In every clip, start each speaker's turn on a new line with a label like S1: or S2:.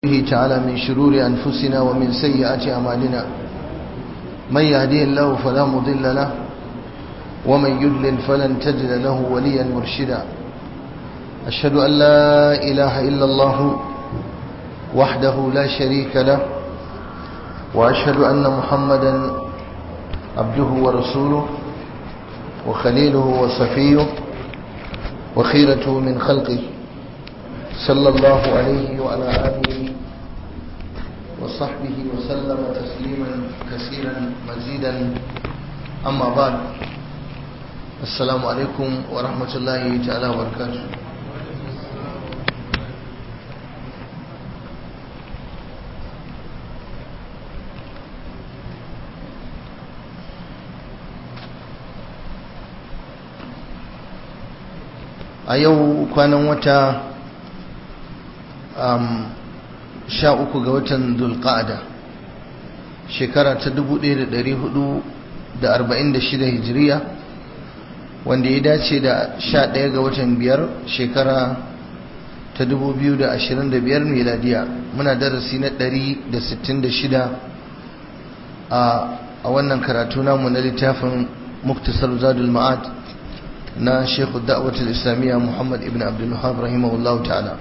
S1: به تعالى من شرور أنفسنا ومن سيئات أعمالنا من يهديه الله فلا مضل له ومن يضلل فلن تجد له وليا مرشدا أشهد أن لا إله إلا الله وحده لا شريك له وأشهد أن محمدا عبده ورسوله وخليله وصفيه وخيرته من خلقه صلى الله عليه وعلى آله وصحبه وسلم تسليما كثيرا مزيدا أما بعد السلام عليكم ورحمة الله تعالى وبركاته a yau kwanan wata sha uku ga watan dulqa'ada shekara ta 1446 hijiriya wanda ya dace da sha ɗaya ga watan biyar shekara ta 2025 miladiya muna darasi na 166 a wannan karatu namu na littafin muktasar zadul ma'ad na shekhu da'awatul islamiyya muhammad ibn abdul wahab rahimahullahu ta'ala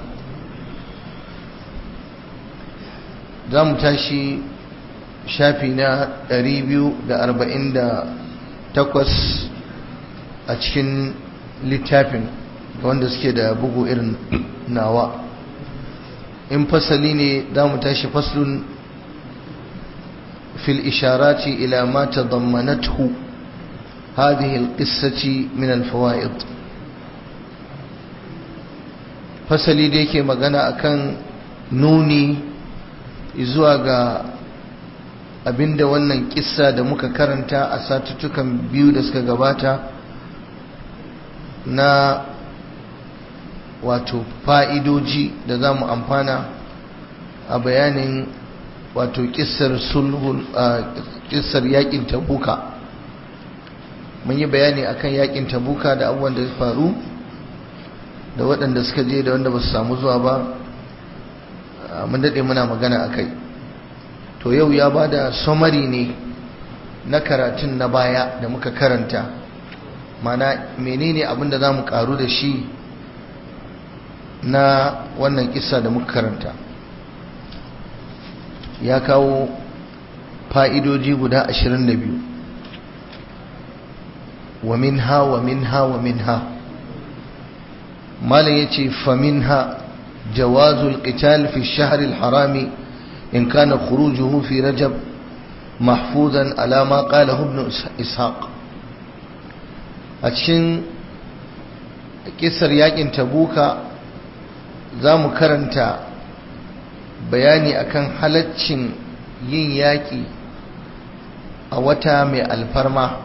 S1: za mu tashi shafi na 248 a cikin littafin wanda suke da bugu irin nawa in fasali ne za mu tashi faslun fil isharati ila ma tadammanathu هذه القصة من الفوائد fasali da yake magana akan nuni zuwa ga abinda wannan kissa da muka karanta a satuttukan biyu da suka gabata na wato fa'idoji da za mu amfana a bayanin wato kissar sulhul kissar yakin tabuka mun yi bayani akan yakin tabuka da abubuwan da ya faru da waɗanda suka je da wanda ba su samu zuwa ba mun daɗe muna magana a kai to yau ya ba da somari ne na karatun na baya da muka karanta mana menene abin da za mu ƙaru da shi na wannan kisa da muka karanta ya kawo fa'idoji guda ashirin da biyu wa minha wa minha wa minha malam yace fa minha jawazul qital fi ash-shahr al-haram in kana khurujuhu fi rajab mahfuzan ala ma qala ibn ishaq a cikin kisar yakin tabuka zamu karanta bayani akan halaccin yin yaki a wata mai alfarma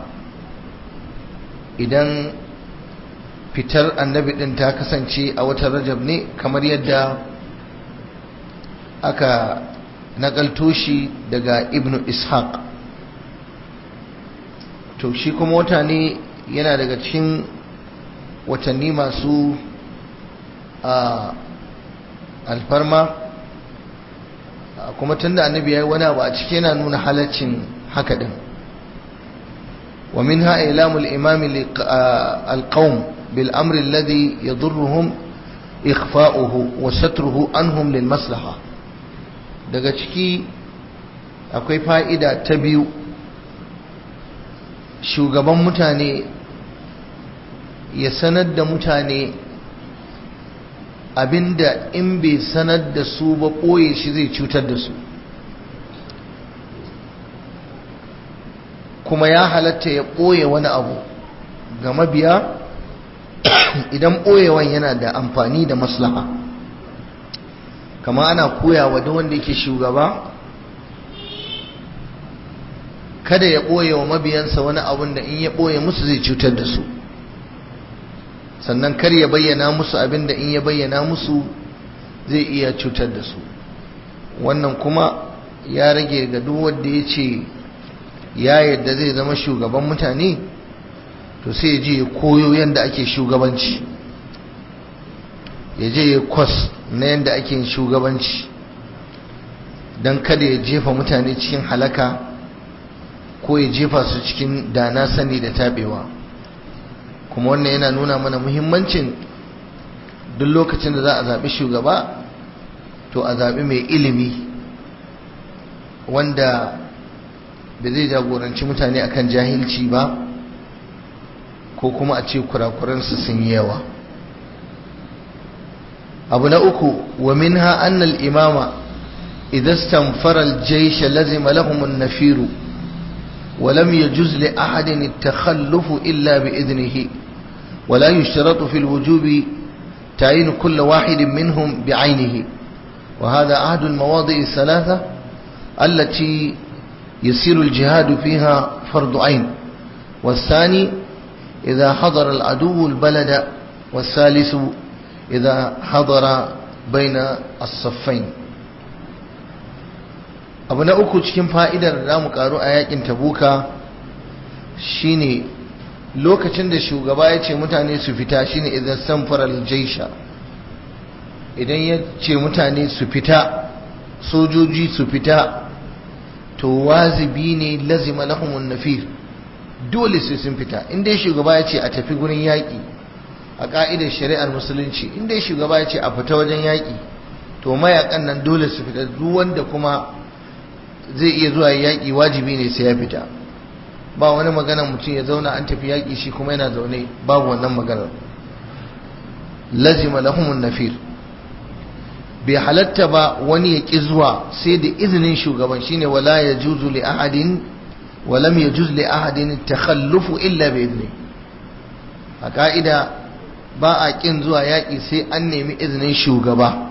S1: idan fitar annabi din ta kasance a watan rajab ne kamar yadda aka nakalto shi daga ibnu ishaq to shi kuma wata ne yana daga cikin watanni masu a alfarma kuma tunda annabi ya yi wani abu a ciki yana nuna halaccin haka din ومنها إعلام الإمام القوم بالأمر الذي يضرهم إخفاؤه وستره عنهم للمصلحة daga ciki akwai fa'ida ta biyu shugaban mutane ya sanar da mutane abinda in bai sanar da su ba ɓoye shi zai cutar da su kuma ya halatta ya ɓoye wani abu ga mabiya idan ɓoyewan yana da amfani da maslaha kama ana koya wa duk wanda yake shugaba kada ya ɓoye wa mabiyansa wani abun da in ya ɓoye musu zai cutar da su sannan kar ya bayyana musu abin da in ya bayyana musu zai iya cutar da su wannan kuma ya rage ga duk wanda ya ce ya yadda zai zama shugaban mutane to sai ya je ya koyo yadda ake shugabanci ya je ya kwas na yadda ake yin shugabanci don kada ya jefa mutane cikin halaka ko ya jefa su cikin dana sani da tabewa kuma wannan yana nuna mana muhimmancin duk lokacin da za a zaɓi shugaba to a zaɓi mai ilimi wanda da zai jagoranci mutane akan jahilci ba ko kuma a ce kurakuransu sun yi yawa abu na uku wa minha annal imama idan stamfara aljaysha lazima lahum an-nafiru wa lam yajuz li ahadin at-takhalluf illa bi idnihi wa la yushtaratu fi al-wujubi تعيين كل واحد منهم بعينه وهذا عهد المواضع الثلاثة التي يصير الجهاد فيها فرض عين والثاني إذا حضر العدو البلد والثالث إذا حضر بين الصفين abu na uku cikin fa'idar da mu karu a yakin tabuka shine lokacin da shugaba ya ce mutane su fita shine idan samfar aljaisha idan ya ce mutane su fita sojoji su fita to wazibi ne lazima lahumun nafir dole sai sun fita inda shugaba ya ce a tafi gurin yaƙi a ƙa'idar shari'ar musulunci inda shugaba ya ce a fita wajen yaƙi to mayakan nan dole su fita duk wanda kuma zai iya zuwa yaƙi wajibi ne sai ya fita ba wani magana mutum ya zauna an tafi yaƙi shi kuma yana zaune babu wannan maganar lazima lahumun nafir bai halatta ba wani ya ƙi zuwa sai da izinin shugaban shine wala ya juzu li ahadin walam ya juz li ahadin takhallufu illa bi izni a ka'ida ba a ƙin zuwa yaƙi sai an nemi izinin shugaba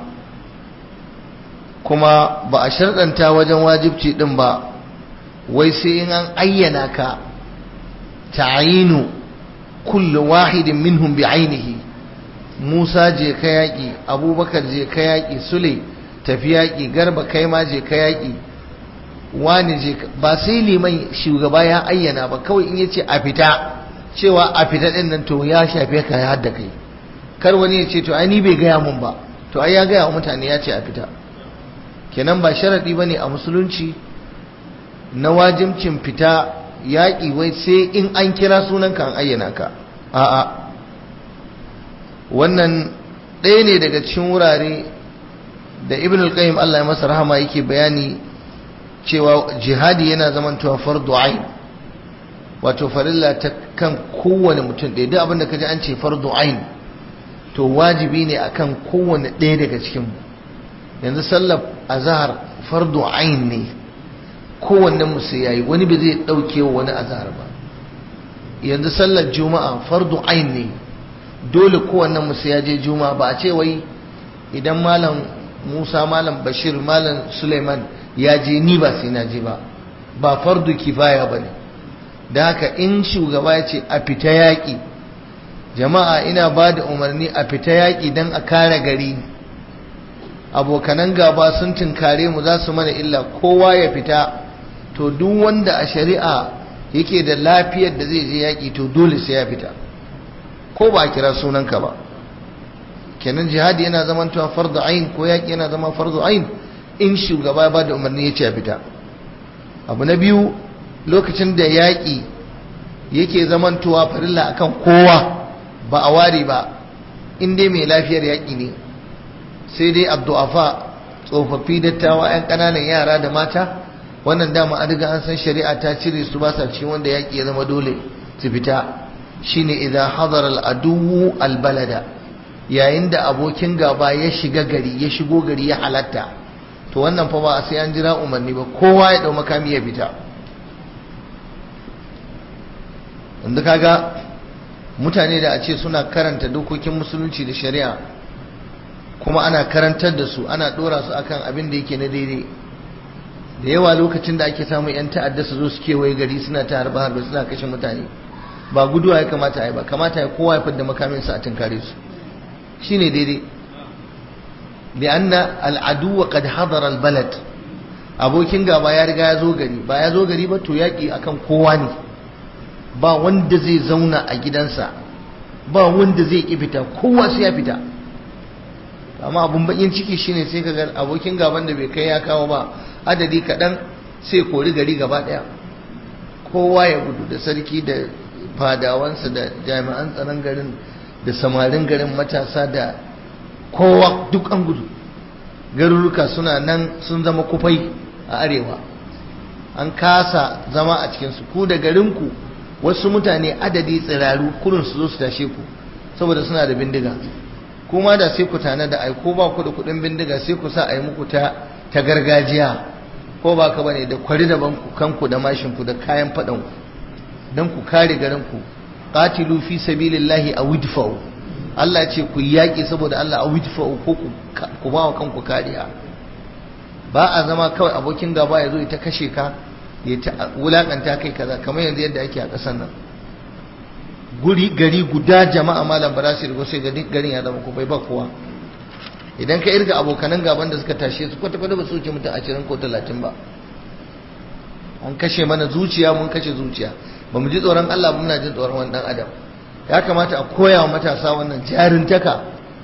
S1: kuma ba a sharɗanta wajen wajibci ɗin ba wai sai in an ayyana ka ta'ayinu kullu wahidin minhum bi ainihi Musa je ka yaƙi Abubakar je ka yaƙi Sule tafi yaƙi Garba kai ma je ka yaƙi wani je ba sai liman shugaba ya ayyana ba kawai in yace a fita cewa a fita din nan to ya shafe ka ya hadda kai kar wani ya ce to ai ni bai gaya mun ba to ai ya gaya wa mutane ya ce a fita kenan ba sharadi bane a musulunci na wajibcin fita yaƙi wai sai in an kira sunanka an ayyana ka a'a wannan ɗaya ne daga cikin wurare da ibn al-qayyim Allah ya masa rahama yake bayani cewa jihadi yana zamantowa fardu ain wato farilla ta kan kowane mutum ɗaya duk abinda kaji an ce fardu ain to wajibi ne akan kowane ɗaya daga cikin mu yanzu sallar azhar fardu ain ne kowanne musu yayi wani ba zai dauke wa wani azhar ba yanzu sallar juma'a fardu ain ne dole kowanne musu ya je juma'a ba a ce wai idan malam Musa malam Bashir malam Suleiman ya je ni ba sai na je ba ba fardu kifaya bane da haka in shugaba ya ce a fita yaƙi jama'a ina ba da umarni a fita yaƙi don a kare gari abokanan gaba sun tunkare mu za su mana illa kowa ya fita to duk wanda a shari'a yake da lafiyar da zai je yaƙi to dole sai ya fita ko ba a kira sunanka ba kenan jihadi yana zaman tuwa fardu ain ko yaƙi yana zama fardu ain in shugaba ya ba da umarni ya ce ya fita abu na biyu lokacin da yaƙi yake zaman tuwa farilla akan kowa ba a ware ba in dai mai lafiyar yaƙi ne sai dai abdu'afa tsofaffi dattawa 'yan ƙananan yara da mata wannan dama an riga an san shari'a ta cire su ba sa cikin wanda yaƙi ya zama dole su fita shine idan hadar al'aduwu albalada yayin da abokin gaba ya shiga gari ya shigo gari ya halatta to wannan fa ba sai an jira umarni ba kowa ya dau makami ya fita yanzu kaga mutane da a ce suna karanta dokokin musulunci da shari'a kuma ana karantar da su ana dora su akan abin da yake na daidai da yawa lokacin da ake samun yan ta'adda su zo su kewaye gari suna ta harba harba suna kashe mutane ba guduwa ya kamata yi ba kamata ya kowa ya fadda makamin sa a tunkare su shine daidai li'anna al'adu qad hadara al-balad abokin gaba ya riga ya zo gari ba ya zo gari ba to yaki akan kowa ne ba wanda zai zauna a gidansa ba wanda zai ki fita kowa sai ya fita amma abun bakin ciki shine sai ka ga abokin gaban da bai kai ya kawo ba adadi kaɗan sai kori gari gaba ɗaya kowa ya gudu da sarki da fadawansa da jami'an tsaron garin da samarin garin matasa da kowa duk an gudu garuruka suna nan sun zama kufai a arewa an kasa zama a cikinsu ku da garinku wasu mutane adadi tsiraru kurin su zo su tashe ku saboda suna da bindiga kuma da sai ku tana da aiko ba ku da kudin bindiga sai ku sa a yi muku ta ta gargajiya ko ba ka bane da kwari da banku kanku da mashin ku da kayan fadan ku dan ku kare garin ku qatilu fi sabilillahi aw idfa'u Allah ce ku yaki saboda Allah aw idfa'u ko ku ku ba wa kanku kariya ba a zama kawai abokin gaba ya zo ya ta kashe ka ya ta wulakanta kai kaza kamar yanzu yadda ake a ƙasar nan guri gari guda jama'a malam ba za su rigo sai garin ya zama bai ba kowa idan ka irga abokanan gaban da suka tashe su kwata kwata ba su wuce mutum ashirin ko talatin ba an kashe mana zuciya mun kashe zuciya ba mu ji tsoron Allah ba muna jin tsoron wani dan adam ya kamata a koya wa matasa wannan jarintaka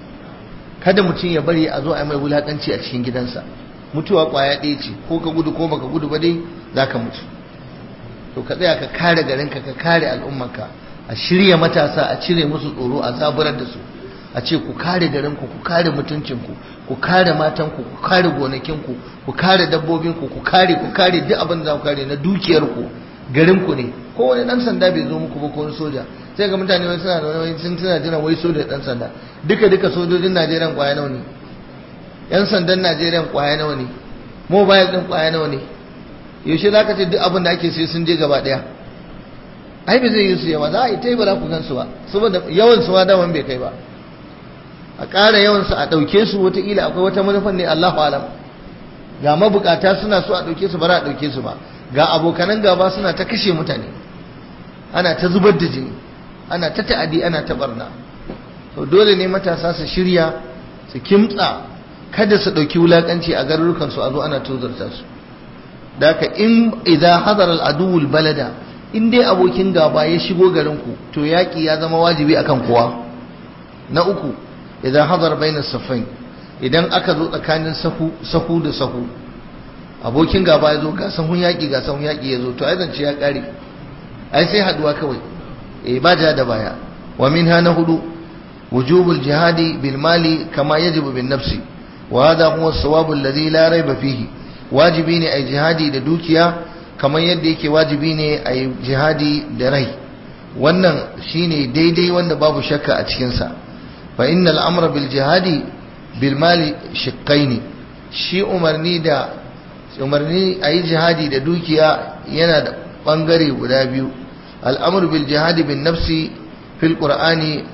S1: kada mutum ya bari a zo a yi mai wulakanci a cikin gidansa mutuwa kwaya ɗaya ce ko ka gudu ko baka gudu ba dai za ka mutu to ka tsaya ka kare garinka ka kare al'ummarka a shirya matasa a cire musu tsoro a zaburar da su a ce ku kare garinku ku kare mutuncinku ku kare matanku ku kare gonakinku ku kare dabbobinku ku kare ku kare duk abin da za ku kare na dukiyarku garinku ne ko wani dan sanda bai zo muku ba ko wani soja sai ga mutane wani suna da wani sun suna jiran wai soja dan sanda duka duka sojojin Najeriya kwaya nawa ne yan sandan Najeriya kwaya nawa ne mobile din kwaya nawa ne yaushe zaka ce duk abin da ake sai sun je gaba daya ai bai zai yi su yawa za a yi ta yi ba za ku gansu ba saboda yawan su ma daman bai kai ba a ƙara yawan su a ɗauke su wataƙila akwai wata manufan ne Allahu alam ga mabukata suna so a ɗauke su ba za a ɗauke su ba ga abokanan gaba suna ta kashe mutane ana ta zubar da jini ana ta ta'adi ana ta barna to dole ne matasa su shirya su kimtsa kada su ɗauki wulaƙanci a garurukan su a zo ana tozarta su da haka in idza hadara al-aduwul balada in dai abokin gaba ya shigo garinku to yaƙi ya zama wajibi akan kowa na uku idan hadar baina safain idan aka zo tsakanin sahu sahu da sahu abokin gaba ya zo ga sahun yaƙi ga sahun yaƙi ya zo to ai zance ya ƙare ai sai haduwa kawai eh ba ja da baya wa minha na hudu wujubul jihadi bil mali kama yajibu bin nafsi wa hadha huwa as-sawab alladhi la rayba fihi wajibi ne ai jihadi da dukiya kamar yadda yake wajibi ne a yi jihadi da rai wannan shine daidai wanda babu shakka a cikinsa fa inna al'amra bil jihadi bil mali shiqqaini shi umarni da umarni a yi jihadi da dukiya yana da bangare guda biyu al'amru bil jihadi bin nafsi fil qur'ani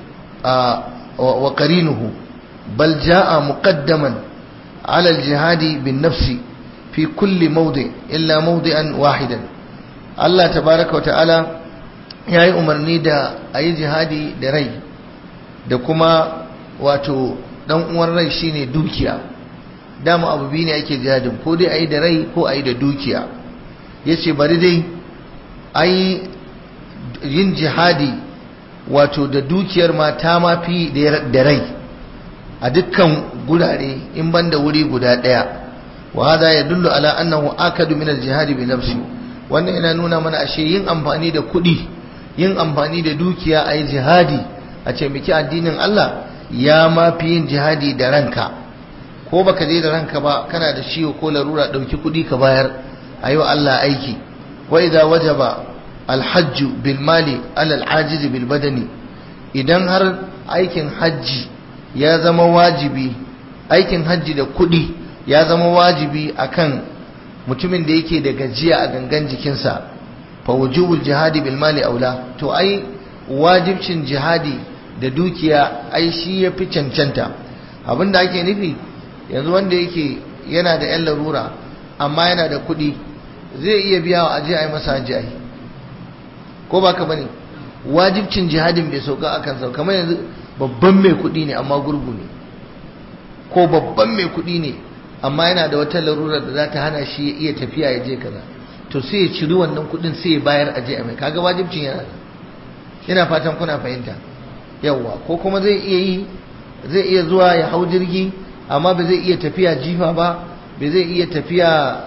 S1: wa qarinuhu bal jaa muqaddaman ala al jihadi bin nafsi في كل موضع إلا موضعا واحدا الله تبارك وتعالى ya yi umarni da a yi jihadi da rai da kuma wato dan uwan rai shine dukiya dama abu biyu ne ake jihadin ko dai a yi da rai ko a yi da dukiya ya ce bari dai a yi yin jihadi wato da dukiyar mata ma fi da rai a dukkan gurare in ban da wuri guda ɗaya وهذا يدل على أنه آكد من الجهاد بنفسه wannan yana nuna mana ashe yin amfani da kuɗi yin amfani da dukiya a yi jihadi a ce miki addinin Allah ya ma fi yin jihadi da ranka ko baka je da ranka ba kana da ciwo ko larura ɗauki kuɗi ka bayar a yi wa Allah aiki wa idza wajaba alhajj bil mali ala al bil badani idan har aikin hajji ya zama wajibi aikin hajji da kuɗi ya zama wajibi akan mutumin da yake da gajiya a gangan jikinsa fa wujubul jihadi bil mali aula to ai wajibcin jihadi da dukiya ai shi yafi cancanta abinda ake nufi yanzu wanda yake yana da yan larura amma yana da kuɗi zai iya biya wa aje a yi masa hajji ai ko ba ka bane wajibcin jihadin bai sauka akan sauka kamar yanzu babban mai kuɗi ne amma gurgu ne ko babban mai kuɗi ne amma yana da wata larura da za ta hana shi ya iya tafiya ya je kaza to sai ya ciri wannan kuɗin sai ya bayar a je a mai kaga wajibcin yana ina fatan kuna fahimta yawwa ko kuma zai iya yi zai iya zuwa ya hau jirgi amma ba zai iya tafiya jifa ba ba zai iya tafiya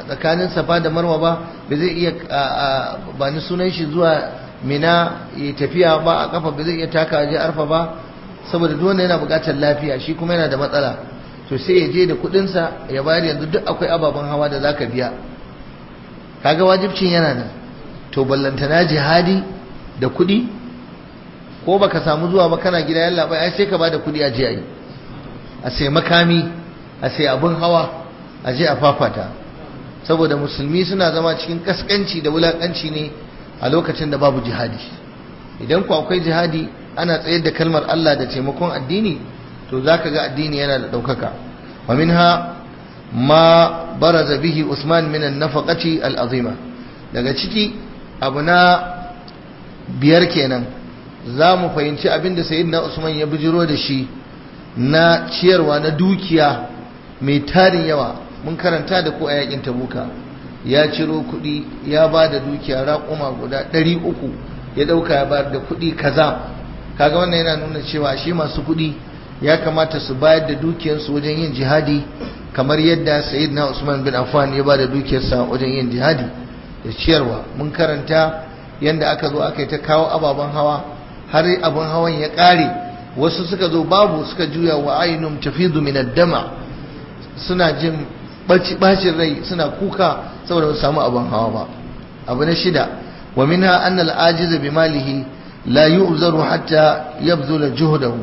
S1: tsakanin safa da marwa ba ba zai iya ba ni sunan shi zuwa mina ya tafiya ba a kafa ba zai iya taka je arfa ba saboda duk wanda yana buƙatar lafiya shi kuma yana da matsala to sai ya je da kuɗinsa ya bayar yanzu duk akwai ababen hawa da zaka biya kaga wajibcin yana nan to ballantana jihadi da kuɗi ko baka samu zuwa ba kana gida yalla bai ai sai ka bada kuɗi a je ayi a sai makami a sai abin hawa a je a fafata saboda musulmi suna zama cikin kaskanci da wulakanci ne a lokacin da babu jihadi idan ku akwai jihadi ana tsayar da kalmar Allah da taimakon addini to zaka ga addini yana da daukaka wa minha ma baraza bihi Usman min an-nafaqati al-azima daga ciki abu na biyar kenan za mu fahimci abin da sayyidina Usman ya bijiro da shi na ciyarwa na dukiya mai tarin yawa mun karanta da ku a yakin tabuka ya ciro kuɗi ya ba da dukiya raƙuma guda ɗari uku ya ɗauka ya bayar da kuɗi kaza kaga wannan yana nuna cewa shi masu kuɗi ya kamata su bayar da dukiyarsu wajen yin jihadi kamar yadda sayyidina usman bin affan ya ba da dukiyarsa wajen yin jihadi da ciyarwa mun karanta yadda aka zo aka yi ta kawo ababen hawa har abin hawan ya ƙare wasu suka zo babu suka juya wa ainun tafidu min dama suna jin bacin rai suna kuka saboda ba samu abin hawa ba abu na shida wa minha anna al-ajiz bi malihi la yu'zaru hatta yabzula juhdahu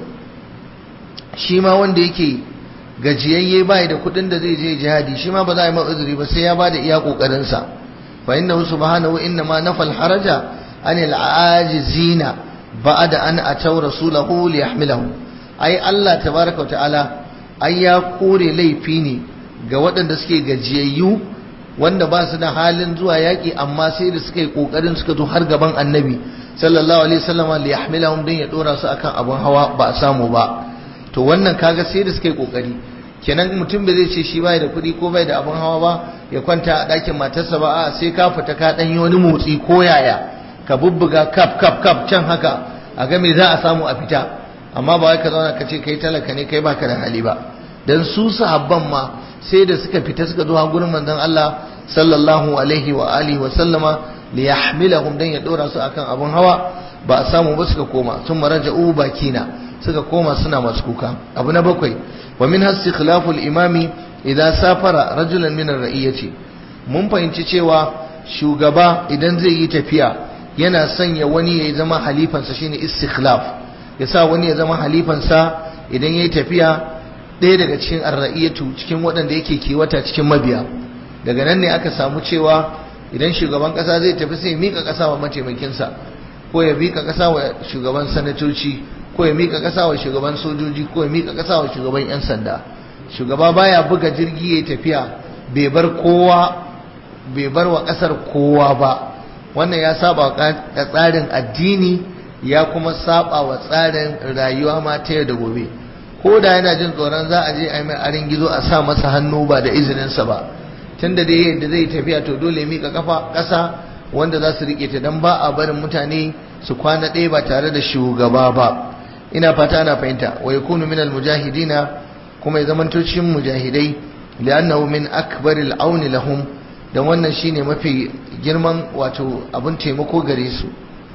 S1: shi ma wanda yake gajiyayye bai da kudin da zai je jihadi shi ma ba za a yi ma'uzuri ba sai ya bada iya kokarin sa fa innahu subhanahu inna ma nafal haraja anil ajizina ba'da an ataw rasulahu li yahmilahu ai Allah tabaaraka ta'ala ai ya kore laifi ne ga waɗanda suke gajiyayyu wanda ba su da halin zuwa yaƙi amma sai da suka yi ƙoƙarin suka zo har gaban annabi sallallahu alaihi wasallam li yahmilahum dan ya dora su akan abun hawa ba a samu ba to wannan kaga sai da suka yi ƙoƙari kenan mutum bai zai ce shi bai da kuɗi ko bai da abun hawa ba ya kwanta a ɗakin matarsa ba a sai ka fita ka ɗan yi wani motsi ko yaya ka bubbuga kaf kaf kaf can haka a ga me za a samu a fita amma ba wai ka zauna ka ce kai talaka ne kai baka da hali ba dan su sahabban ma sai da suka fita suka zo gurin manzon Allah sallallahu alaihi wa alihi wa sallama li yahmilahum dan ya dora su akan abun hawa ba a samu ba suka koma sun maraja'u bakina suka koma suna masu kuka abu na bakwai wa min hastikhlafu al-imami idan safara rajulan min ar-ra'iyati mun fahimci cewa shugaba idan zai yi tafiya yana sanya wani ya zama halifansa shine istikhlaf ya sa wani ya zama halifansa idan yayi tafiya ɗaya daga cikin arra'iyatu cikin waɗanda yake kiwata cikin mabiya daga nan ne aka samu cewa idan shugaban ƙasa zai tafi sai mika ƙasa wa mataimakinsa ko ya mika ƙasa wa shugaban sanatoci ko ya mika ƙasa wa shugaban sojoji ko ya mika ƙasa wa shugaban 'yan sanda shugaba baya buga jirgi ya tafiya bai bar kowa bai bar wa ƙasar kowa ba wannan ya saba wa tsarin addini ya kuma saba wa tsarin rayuwa ma ta yau da gobe ko da yana jin tsoron za a je a yi mai arin gizo a sa masa hannu ba da izininsa ba tun da dai yadda zai tafiya to dole mika kafa ƙasa wanda za su riƙe ta don ba a barin mutane su kwana ɗaya ba tare da shugaba ba ina fata ana fahimta wa yakunu min mujahidina kuma ya zamanto cikin mujahidai li'annahu min akbaril auni lahum dan wannan shine mafi girman wato abun taimako gare su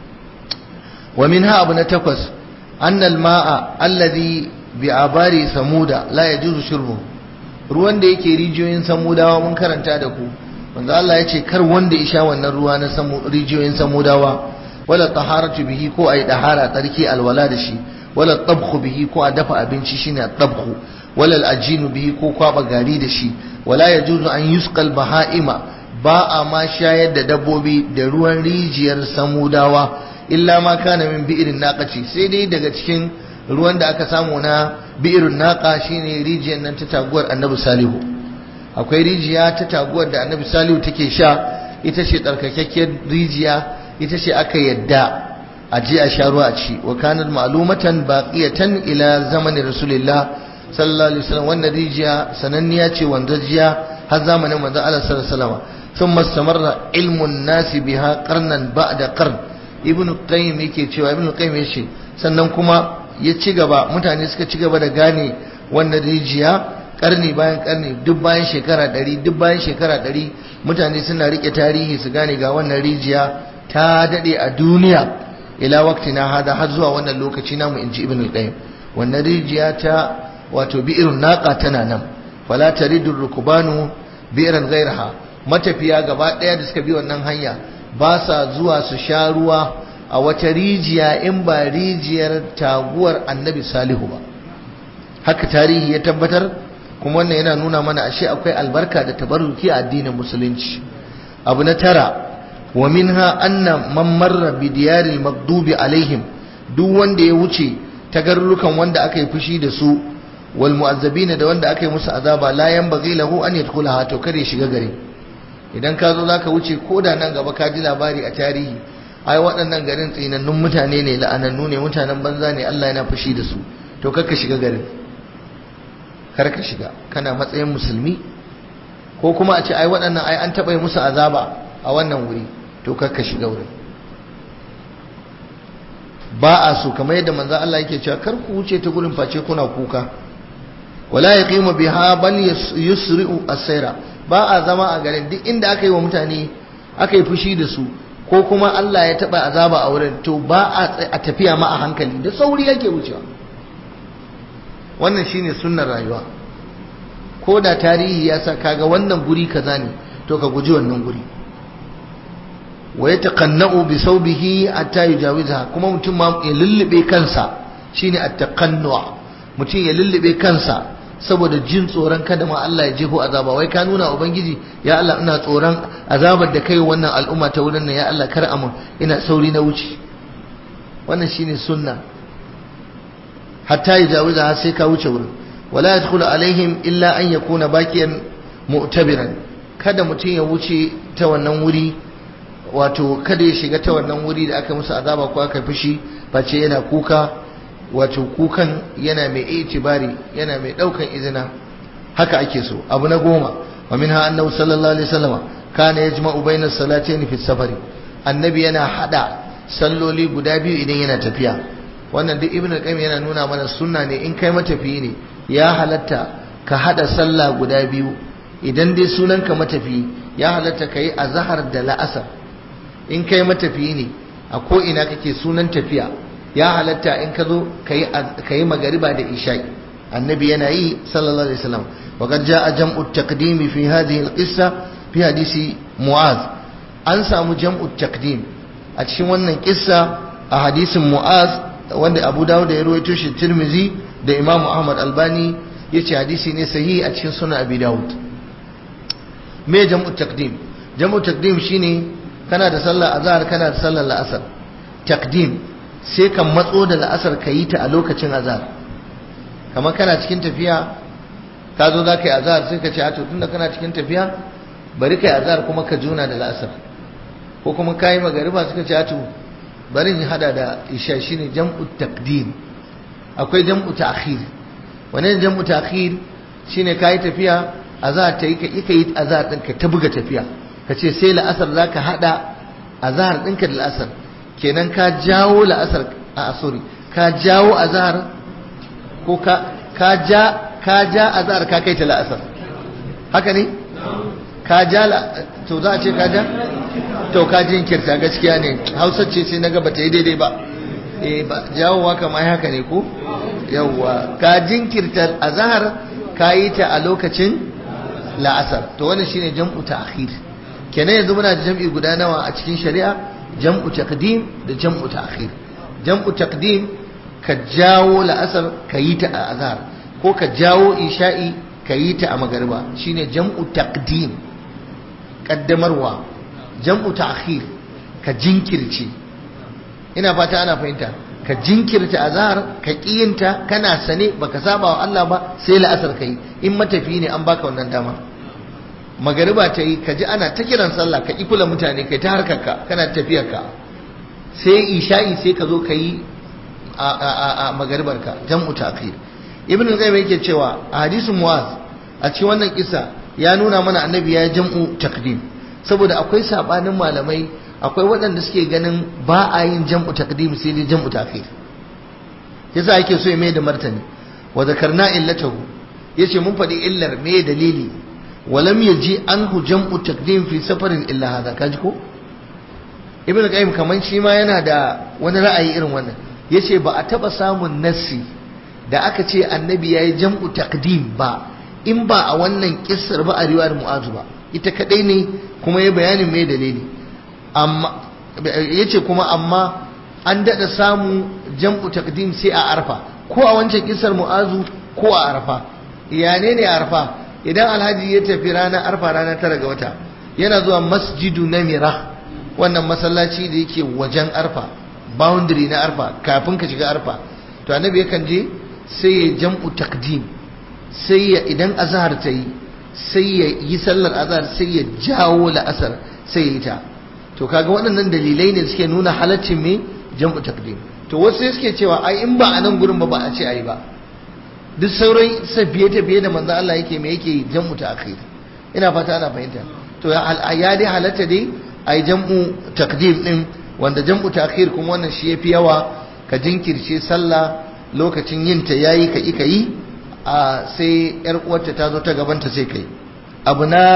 S1: wa minha abu na takwas annal ma'a alladhi bi abari samuda la yajuzu shurbu ruwan da yake rijiyoyin samudawa mun karanta da ku manzo Allah ya ce kar wanda ya sha wannan ruwa na rijiyoyin samudawa wala taharatu bihi ko ayi dahara tsarki alwala da shi wala tabkhu bihi ko a dafa abinci shine tabkhu wala al'ajinu bihi ko kwaba gari da shi wala yajuzu an yusqal baha'ima ba a ma shayar da dabbobi da ruwan rijiyar samudawa illa ma kana min bi'irin naqaci sai dai daga cikin ruwan da aka samu na bi'irin naqa shine rijiyar nan ta taguwar annabi salihu akwai rijiya ta taguwar da annabi salihu take sha ita ce tsarkakakkiyar rijiya ita ce aka yadda a je a sha ruwa a ci wa kanat ma'lumatan baqiyatan ila zamani rasulillah sallallahu alaihi wasallam wannan rijiya sananniya ce wanzajiya har zamanin manzo Allah sallallahu alaihi wasallam thumma istamarra ilmun nasi biha qarnan ba'da qarn ibn qayyim yake cewa ibn qayyim yace sannan kuma ya ci gaba mutane suka ci gaba da gane wannan rijiya karni bayan karni duk bayan shekara ɗari duk bayan shekara ɗari mutane suna rike tarihi su gane ga wannan rijiya ta daɗe a duniya ila wakti na hada har zuwa wannan lokaci namu in ji ibn al-qayyim wannan rijiya ta wato bi'irun naqa tana nan fala taridur rukubanu bi'ran ghayraha matafiya gaba ɗaya da suka bi wannan hanya ba sa zuwa su sha ruwa a wata rijiya in ba rijiyar taguwar annabi salihu ba haka tarihi ya tabbatar kuma wannan yana nuna mana ashe akwai albarka da tabarruki a addinin musulunci abu na tara wa minha anna man marra bi diyaril maghdubi alaihim duk wanda ya wuce ta garurukan wanda aka yi fushi da su wal mu'azzabina da wanda aka yi musu azaba la yanbaghi lahu an yadkhulaha to kare shiga gari idan ka zo zaka wuce ko da nan gaba ka ji labari a tarihi ai waɗannan garin tsinannun mutane ne la'anannu ne mutanen banza ne Allah yana fushi da su to kar ka shiga garin kar ka shiga kana matsayin musulmi ko kuma a ce ai waɗannan ai an taɓa yi musu azaba a wannan wuri to kar ka shiga wurin ba a so kamar yadda manzo Allah yake cewa kar ku wuce ta gurin face kuna kuka wala yaqimu biha bal yusri'u as-sayra ba a zama a garin duk inda aka yi wa mutane aka yi fushi da su ko kuma Allah ya taba azaba a wurin to ba a tafiya ma a hankali da sauri yake wucewa wannan shine sunnar rayuwa ko da tarihi ya sa kaga wannan guri kaza ne to ka guji wannan guri wa yataqanna'u bi sawbihi hatta yujawizaha kuma mutum ma ya lullube kansa shine at-taqannu' mutum ya lullube kansa saboda jin tsoron kada ma Allah ya jefo azaba wai ka nuna ubangiji ya Allah ina tsoron azabar da kai wannan al'umma ta wurin nan ya Allah kar amun ina sauri na wuce wannan shine sunna hatta yujawizaha sai ka wuce wurin wala yadkhulu alaihim illa an yakuna baqiyan mu'tabiran kada mutum ya wuce ta wannan wuri wato kada ya shiga ta wannan wuri da aka musu azaba ko aka fushi face yana kuka wato kukan yana mai itibari yana mai daukan izina haka ake so abu na goma wa minha annahu sallallahu alaihi wasallam kana yajma'u bayna salatayn fi safari annabi yana hada salloli guda biyu idan yana tafiya wannan duk ibnu qayyim yana nuna mana sunna ne in kai matafiyi ne ya halatta ka hada sallah guda biyu idan dai sunanka matafiyi ya halatta kai azhar da la'asar in kai matafiyi ne a ko ina kake sunan tafiya ya halatta in ka zo ka yi magariba da isha'i annabi yana yi sallallahu alaihi wasallam wa qad jaa jam'u taqdim fi hadhihi al-qissa fi hadisi mu'az an samu jam'u taqdim a cikin wannan kissa a hadisin mu'az wanda Abu Dawud da ya rawaito shi Tirmizi da Imam Ahmad Albani yace hadisi ne sahihi a cikin sunan Abi Dawud me jam'u taqdim jam'u taqdim shine kana da sallar azhar kana da sallar la'asar taqdim sai ka matso da la'asar ka yi ta a lokacin azhar kamar kana cikin tafiya ka zo za ka yi azhar sai ka ce a to tunda kana cikin tafiya bari ka yi azhar kuma ka juna da la'asar ko kuma ka yi magariba suka ce a to bari in hada da isha shine jam'u taqdim akwai jam'u ta'khir wannan jam'u ta'khir shine ka yi tafiya azhar ta yi ka yi azhar ɗin ka ta buga tafiya ka ce sai la'asar za ka haɗa a zahar ɗinka da la'asar kenan ka jawo la'asar a sorry ka jawo a zahar ko ka ja ka ja a zahar ka kai ta la'asar haka ne ka ja to za a ce ka ja to ka jinkirta gaskiya ne hausa ce sai na gaba ta yi daidai ba eh ba jawowa kamar haka ne ko yawwa ka jinkirta a zahar ka yi ta a lokacin la'asar to wannan shine jam'u ta'khir kenan yanzu muna da jam'i guda nawa a cikin shari'a jam'u taqdim da jam'u ta'khir jam'u taqdim ka jawo la'asar ka yi ta a azhar ko ka jawo isha'i ka yi ta a magariba shine jam'u taqdim kaddamarwa jam'u ta'khir ka jinkirce ina fata ana fahimta ka jinkirta azhar ka kiyinta kana sane baka saba wa Allah ba sai la'asar kai in matafi ne an baka wannan dama magariba ta yi ka ji ana ta kiran sallah ka ƙi kula mutane kai ta harkarka kana tafiyarka sai isha'i sai ka zo ka yi a magaribarka jam'u ta'khir ibn al-qayyim yake cewa a hadisin muwaz a cikin wannan kisa ya nuna mana annabi ya jam'u taqdim saboda akwai sabanin malamai akwai waɗanda suke ganin ba a yin jam'u taqdim sai dai jam'u ta'khir yasa yake so ya mai da martani wa zakarna illatahu yace mun faɗi illar me dalili walam yaji anhu jam'u taqdim fi safarin illa hada kaji ko ibnu qayyim kaman shi ma yana da wani ra'ayi irin wannan yace ba a taba samun nassi da aka ce annabi yayi jam'u taqdim ba in ba a wannan kissar ba a riwayar mu'azu ba ita kadai ne kuma ya bayanin me dalili amma yace kuma amma an dada samu jam'u taqdim sai a arfa ko a wancan kissar mu'azu ko a arfa ya ne ne arfa idan alhaji ya tafi ranar arfa ranar tara ga wata yana zuwa masjidu namira wannan masallaci da yake wajen arfa boundary na arfa kafin ka shiga arfa to annabi yakan je sai ya jam'u takdim sai ya idan azhar ta yi sai ya yi sallar azhar sai ya jawo la'asar sai ya yi ta to kaga waɗannan dalilai ne suke nuna halaccin me jam'u takdim to wasu sai suke cewa ai in ba a nan gurin ba ba a ce ayi ba duk sauran safiye tafiye da manzo Allah yake me yake jam'u ta akhir ina fata ana fahimta to ya dai halatta dai ai jam'u takdim din wanda jam'u ta akhir kuma wannan shi yafi yawa ka jinkirce sallah lokacin yin ta yayi ka ika yi a sai yar uwarta ta zo ta gabanta sai kai abu na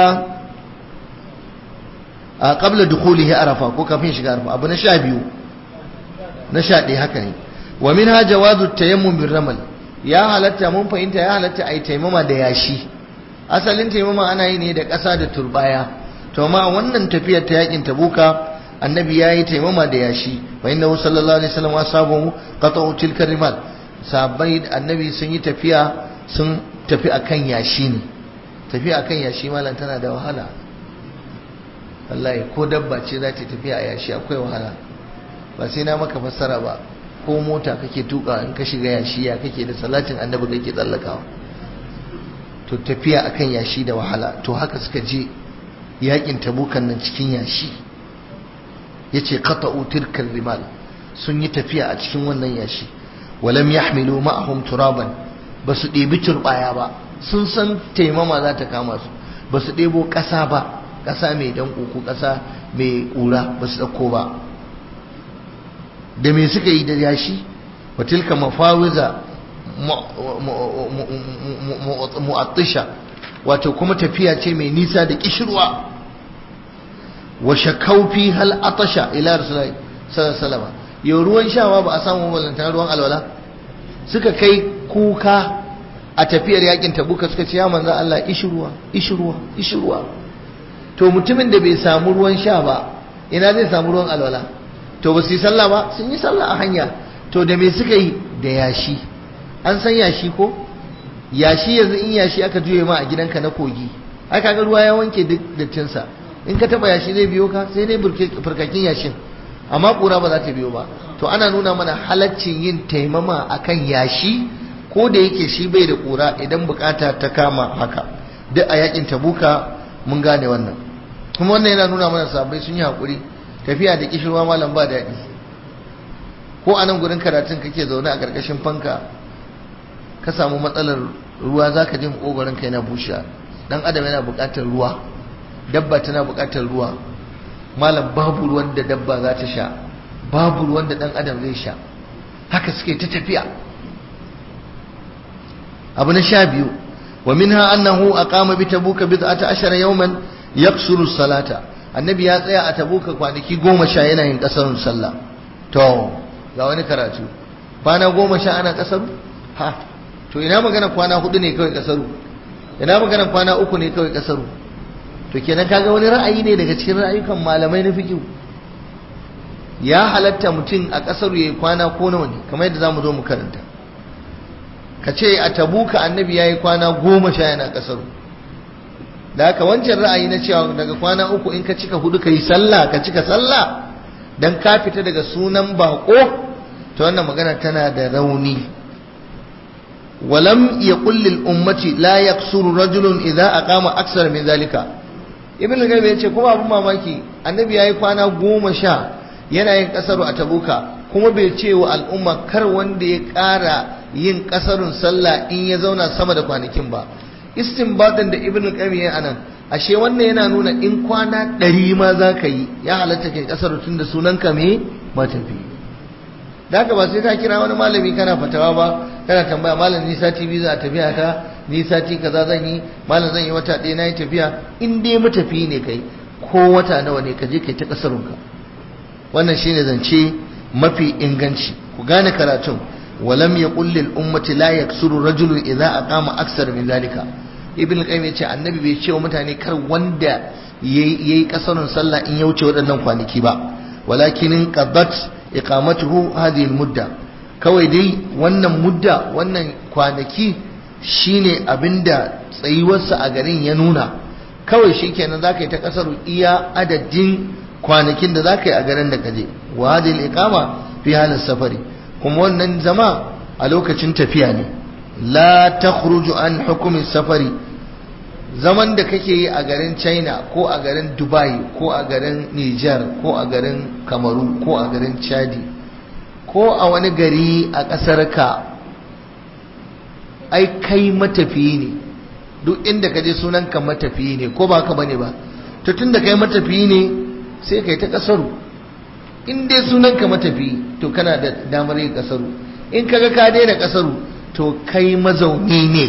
S1: a qabla dukhulihi arafa ko kafin shiga arafa abu na sha biyu na sha ɗaya haka ne wa minha jawazu tayammum bir ramal ya halatta mun fahimta ya halatta ai taimama da yashi asalin taimama ana yi ne da ƙasa da turbaya to ma wannan tafiyar ta yakin tabuka annabi ya yi taimama da yashi fa inna sallallahu alaihi wasallam asabu qata'u tilka rimal sahabbai annabi sun yi tafiya sun tafi akan yashi ne tafiya akan yashi malam tana da wahala wallahi ko dabba ce za ta tafiya a yashi akwai wahala ba sai na maka fassara ba ko mota kake tuka in ka shiga yashi ya kake da salatin annabi kake tsallakawa to tafiya akan yashi da wahala to haka suka je yakin tabukan nan cikin yashi yace qata'u tilkal rimal sun yi tafiya a cikin wannan yashi walam yahmilu ma'ahum turaban basu ɗebi turbaya ba sun san taimama za ta kama su basu ɗebo ƙasa ba ƙasa mai danko ko ƙasa mai ƙura basu ɗauko ba da me suka yi da yashi wa tilka mafawiza mu'attisha wato kuma tafiya ce mai nisa da kishirwa wa shakaufi hal atasha ila rasulullahi sallallahu alaihi wasallam yau ruwan shawa ba a samu balanta ruwan alwala suka kai kuka a tafiyar yakin tabuka suka ce ya manzo Allah ishirwa ishirwa ishirwa to mutumin da bai samu ruwan sha ba ina zai samu ruwan alwala to ba su yi sallah ba sun yi sallah a hanya to da me suka yi da yashi an san yashi ko yashi yanzu in yashi aka juye ma a gidanka na kogi ai kaga ruwa ya wanke duk dattinsa in ka taba yashi zai biyo ka sai dai furkakin yashin amma kura ba za ta biyo ba to ana nuna mana halaccin yin taimama akan yashi ko da yake shi bai da kura idan bukata ta kama haka duk a yakin tabuka mun gane wannan kuma wannan yana nuna mana sabai sun yi hakuri tafiya da kishirwa malam ba daɗi ko a nan gurin karatun kake zaune a ƙarƙashin fanka ka samu matsalar ruwa za ka ji makogoron ka yana bushe dan adam yana buƙatar ruwa dabba tana buƙatar ruwa malam babu ruwan da dabba za ta sha babu ruwan da dan adam zai sha haka suke ta tafiya abu na sha biyu wa minha annahu aqama bi tabuka bid'ata ashara yawman yaksuru salata annabi ya tsaya a tabuka kwanaki goma sha yana yin kasarun sallah to ga wani karatu kwana goma sha ana kasaru ha to ina magana kwana hudu ne kawai kasaru ina magana kwana uku ne kawai kasaru to kenan kaga wani ra'ayi ne daga cikin ra'ayukan malamai na fiqh ya halatta mutum a kasaru yayi kwana ko nawa ne kamar yadda zamu zo mu karanta ka ce a tabuka annabi yayi kwana goma sha yana kasaru da haka wancan ra'ayi na cewa daga kwana uku in ka cika hudu ka yi sallah ka cika sallah dan ka fita daga sunan bako to wannan magana tana da rauni walam yaqul lil ummati la yaksuru rajulun idza aqama aksar min zalika ibn al-qayyim yace kuma abun mamaki annabi yayi kwana goma sha yana yin kasaru a tabuka kuma bai ce wa al'umma kar wanda ya ƙara yin kasarun sallah in ya zauna sama da kwanakin ba istinbatin da ibn al-qayyim ya anan ashe wannan yana nuna in kwana ɗari ma za ka yi ya halatta kai kasar tun da sunanka me matafi da haka ba sai ka kira wani malami kana fatawa ba kana tambaya malam ni sati biyu za a tafiya ta ni sati kaza zan yi malam zan yi wata ɗaya na yi tafiya in dai matafi ne kai ko wata nawa ne ka je kai ta kasarunka wannan shine zance mafi inganci ku gane karatun walam yaqul lil ummati la yaksuru rajulun idza aqama aksar min zalika ibn qayyim yace annabi bai ce wa mutane kar wanda yayi kasarun sallah in ya wuce waɗannan kwanaki ba walakin qadat iqamatuhu hadhihi al mudda kawai dai wannan mudda wannan kwanaki shine abinda tsayuwarsa a garin ya nuna kawai shikenan zaka yi ta kasaru iya adadin kwanakin da zaka yi a garin da kaje wa hadhihi al iqama fi halin safari kuma wannan zama a lokacin tafiya ne la takhruju an hukumin safari zaman da kake yi a garin china ko a garin dubai ko a garin niger ko a garin kamaru ko a garin chadi ko a wani gari a ƙasar ka ai kai matafiyi ne duk inda ka je sunanka matafiyi ne ko ba ka bane ba to tun da kai matafiyi ne sai kai ta ƙasaru in dai sunanka matafiyi to kana da damar yin ƙasaru in kaga ka daina ƙasaru to kai mazauni ne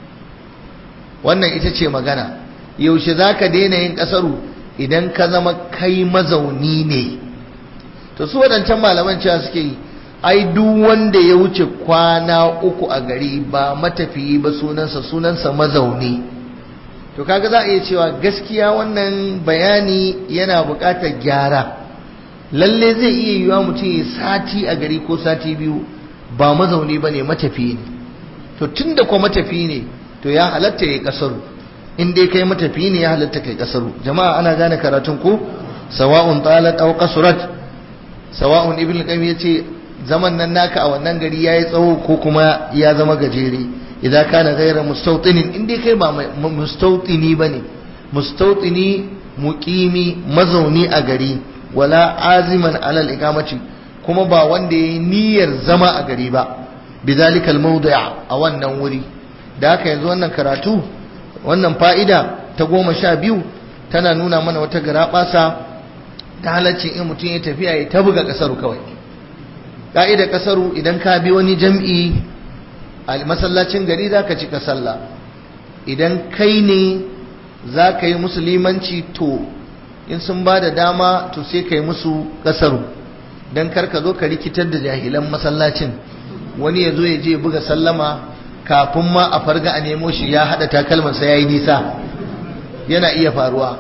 S1: wannan ita ce magana yaushe za ka daina yin ƙasaru idan ka zama kai mazauni ne to su waɗancan malaman cewa suke yi ai duk wanda ya wuce kwana uku a gari ba matafiyi ba sunansa sunansa mazauni to kaga za a iya cewa gaskiya wannan bayani yana buƙatar gyara lalle zai iya yiwa mutum ya sati a gari ko sati biyu ba mazauni ba ne matafiyi ne to tun da kuwa matafiyi ne to ya halatta ya kasaru in dai kai matafiyi ne ya halatta kai kasaru jama'a ana gane karatun ko sawa'un talat aw qasurat sawa'un ibn qayyim yace zaman nan naka a wannan gari yayi tsawo ko kuma ya zama gajere idan kana ghayra mustawtinin in dai kai ba mustawtini bane mustawtini muqimi mazauni a gari wala aziman alal iqamati kuma ba wanda yayi niyyar zama a gari ba bizalikal mawdi' a wannan wuri da haka yanzu wannan karatu wannan fa'ida ta goma sha biyu tana nuna mana wata garabasa ta halaccin in mutum ya tafiya ya ta buga kasaru kawai ka'idar kasaru idan ka bi wani jam'i a masallacin gari za ka cika sallah idan kai ne za ka yi musulmanci to in sun ba da dama to sai ka yi musu kasaru don karka zo ka rikitar da jahilan masallacin wani ya zo ya je buga sallama kafin ma a farga a nemo shi ya haɗa takalmansa ya yi nisa yana iya faruwa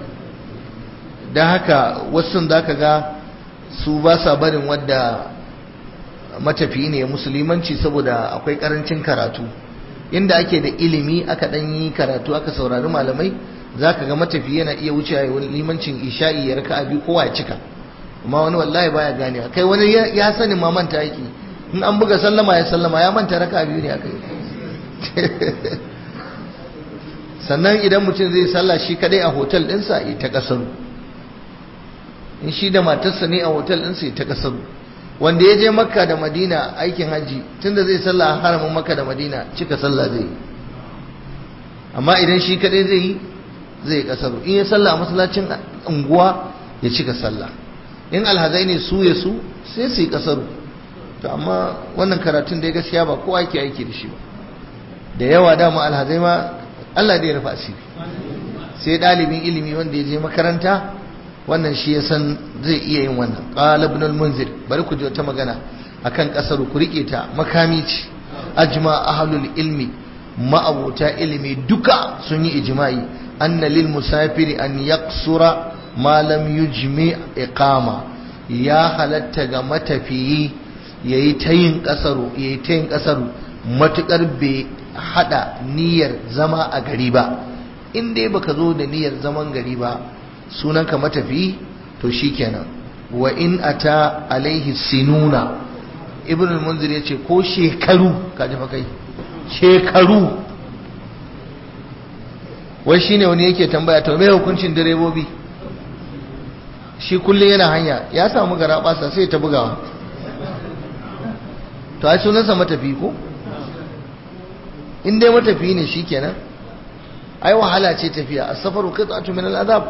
S1: don haka wasu za ka ga su ba sa barin wadda matafiyi ne musulmanci saboda akwai karancin karatu inda ake da ilimi aka ɗan yi karatu aka saurari malamai za ka ga matafiyi yana iya wuce ya limancin isha'i ya raka abi kowa ya cika amma wani wallahi baya ganewa kai wani ya sani ma manta yake in an buga sallama ya sallama ya manta raka biyu ne aka yi sannan idan mutum zai sallah shi kadai a hotel ɗinsa ya ta kasaru in shi da matarsa ne a hotel ɗinsa ya ta kasaru wanda ya je makka da madina aikin hajji tunda zai sallah a haramin makka da madina cika sallah zai yi amma idan shi kadai zai yi zai yi kasaru in ya sallah a masallacin unguwa ya cika sallah in alhazai ne su ya su sai su yi kasaru to amma wannan karatun da ya gaskiya ba kowa ke aiki da shi ba da yawa dama alhazai ma Allah da ya rufa asiri sai dalibin ilimi wanda ya je makaranta wannan shi ya san zai iya yin wannan qala ibn al-munzir bari ku ji wata magana akan kasaru ku rike ta makami ce ajma ahlul ilmi ma'abuta ilimi duka sun yi ijma'i anna lil musafiri an yaqsura ma lam yujmi iqama ya halatta ga matafiyi yayi ta yin kasaru yayi ta yin kasaru matukar bai hada niyyar zama a gari ba in dai baka zo da niyyar zaman gari ba sunanka matafiyi to shikenan wa in ata alaihi sinuna ibn al-munzir yace ko shekaru kaji fa kai shekaru wai shine wani yake tambaya to me hukuncin direbobi shi kullum yana hanya ya samu gara basa sai ta bugawa to ai sunansa matafi ko in dai matafi ne shikenan ai wahala ce tafiya as-safaru qit'atu min al-adab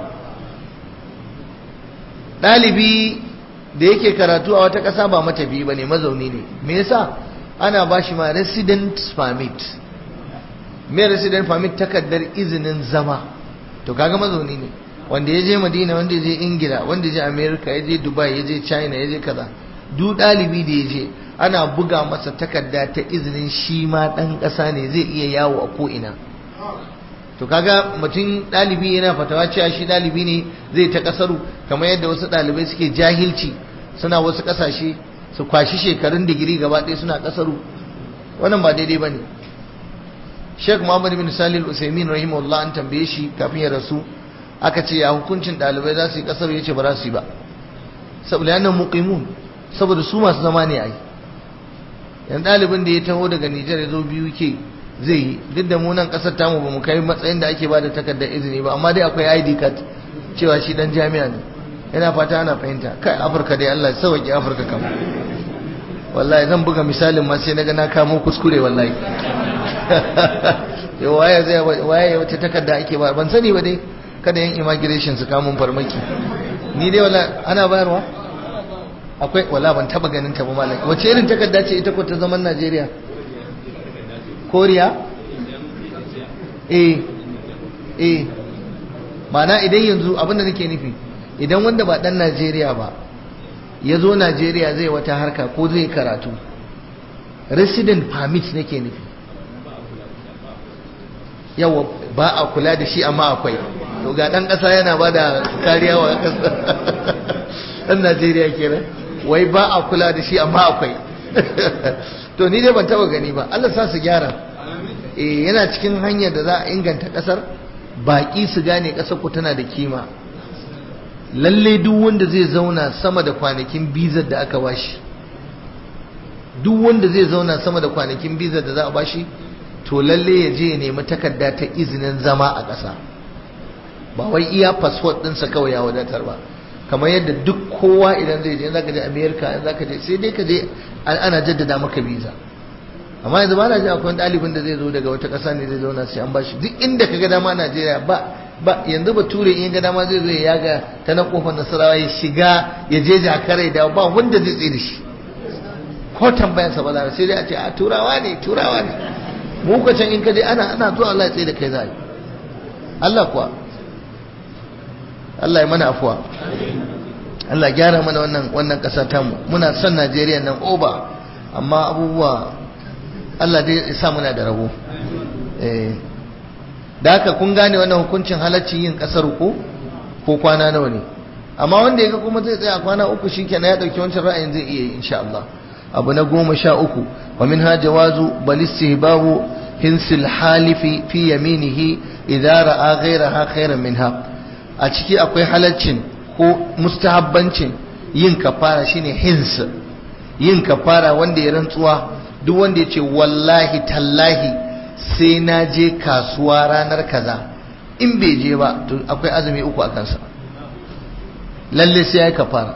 S1: dalibi da yake karatu a wata ƙasa ba matafi bane mazauni ne me yasa ana bashi ma resident permit mai resident permit takardar izinin zama to kaga mazauni ne wanda ya je madina wanda ya je ingila wanda ya je america ya je dubai ya je china ya je kaza duk ɗalibi da ya je ana buga masa takarda ta izinin shi ma ɗan ƙasa ne zai iya yawo a ko'ina to kaga mutum ɗalibi yana fatawa cewa shi ɗalibi ne zai ta ƙasaru kamar yadda wasu ɗalibai suke jahilci suna wasu ƙasashe su kwashi shekarun digiri gaba ɗaya suna ƙasaru wannan ba daidai ba ne sheikh muhammad bin salil usaimin rahimahullah an tambaye shi kafin ya rasu aka ce ya hukuncin ɗalibai za su yi ƙasaru ya ce ba za su yi ba saboda yana muqimun saboda su masu zama ne a yi yan ɗalibin da ya taho daga nijar ya zo biyu ke zai yi duk da munan ƙasar tamu ba mu kai matsayin da ake ba da takardar izini ba amma dai akwai id card cewa shi dan jami'a ne yana fata ana fahimta kai afirka dai allah sauƙi afirka kam wallahi zan buga misalin ma sai naga na kamo kuskure wallahi yau waye zai waye wata takarda ake ba ban sani ba dai kada yan immigration su kamo farmaki ni dai wala ana bayarwa akwai wala ban taba ganin ta ba malaki wace irin takarda ce ita ko ta zaman Najeriya Koriya eh eh mana idan yanzu abinda nake nufi idan wanda ba dan Najeriya ba ya zo Najeriya zai wata harka ko zai karatu resident permit nake nufi yawa ba a kula da shi amma akwai to ga dan kasa yana ba da kariya wa kasa dan Najeriya kenan wai ba a kula da shi amma akwai to ni dai ban taba gani ba Allah sa su gyara eh yana cikin hanyar da za a inganta kasar baki su gane kasar ku tana da kima lalle duk wanda zai zauna sama da kwanakin bizar da aka bashi duk wanda zai zauna sama da kwanakin bizar da za a bashi to lalle ya je ya nemi takarda ta izinin zama a ƙasa ba wai iya passport ɗinsa kawai ya wadatar ba kamar yadda duk kowa idan zai je zaka je America in zaka je sai dai ka je ana jaddada maka visa amma yanzu ba na ji akwai ɗalibin da zai zo daga wata ƙasa ne zai zauna sai an bashi duk inda ka ga dama Najeriya ba ba yanzu bature in ga dama zai zo ya yaga ta na kofar nasarawa ya shiga ya je jakare da ba wanda zai tsaye da shi ko tambayansa ba za sai dai a ce a turawa ne turawa ne mu ka can in ka je ana ana zuwa Allah ya tsaye da kai za Allah kuwa Allah ya mana afuwa Allah gyara mana wannan wannan ƙasa tamu muna son Najeriya nan oba amma abubuwa Allah dai ya sa muna da rabo eh da haka kun gane wannan hukuncin halaccin yin ƙasar ko ko kwana nawa ne amma wanda yaga kuma zai tsaya kwana uku shikenan ya dauki wancan ra'ayin zai iya yi insha Allah abu na goma sha uku wa minha jawazu bal istihbabu hinsil halifi fi yaminihi idza ra'a ghayraha khairan minha a ciki akwai halaccin ko mustahabbancin yin kafara shine hins yin kafara wanda ya rantsuwa duk wanda ya ce wallahi tallahi sai na je kasuwa ranar kaza in bai je ba to akwai azumi uku a kansa lalle sai ya yi kafara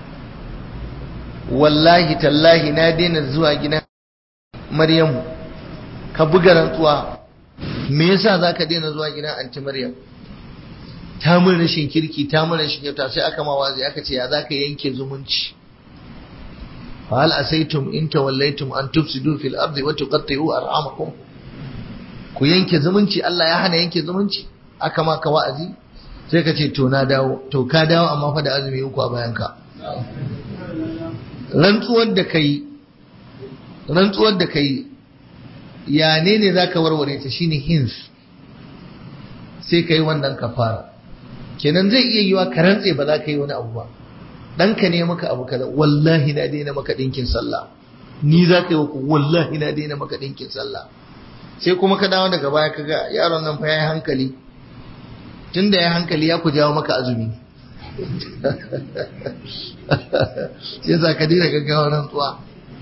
S1: wallahi tallahi na daina zuwa gidan maryamu ka buga rantsuwa me yasa za ka daina zuwa gidan anti maryam ta mun rashin kirki ta mun rashin kyauta sai aka ma wazi aka ce ya za ka yanke zumunci hal asaitum in tawallaitum an tufsidu fil ardi wa tuqatti'u arhamakum ku yanke zumunci Allah ya hana yanke zumunci aka ma ka wa'azi sai ka ce to na dawo to ka dawo amma fa da azumi uku a bayan ka rantsuwar da kai rantsuwar da kai ya ne ne zaka warware ta shine hins sai kai wannan kafara kenan zai iya yiwa ka rantse ba za ka yi wani abu ba ɗanka ne maka abu kaza wallahi na daina maka ɗinkin sallah ni za ka yi ku wallahi na daina maka ɗinkin sallah sai kuma ka dawo daga baya ka ga yaron nan fa ya yi hankali tun da ya hankali ya ku jawo maka azumi sai za ka daina gaggawa rantsuwa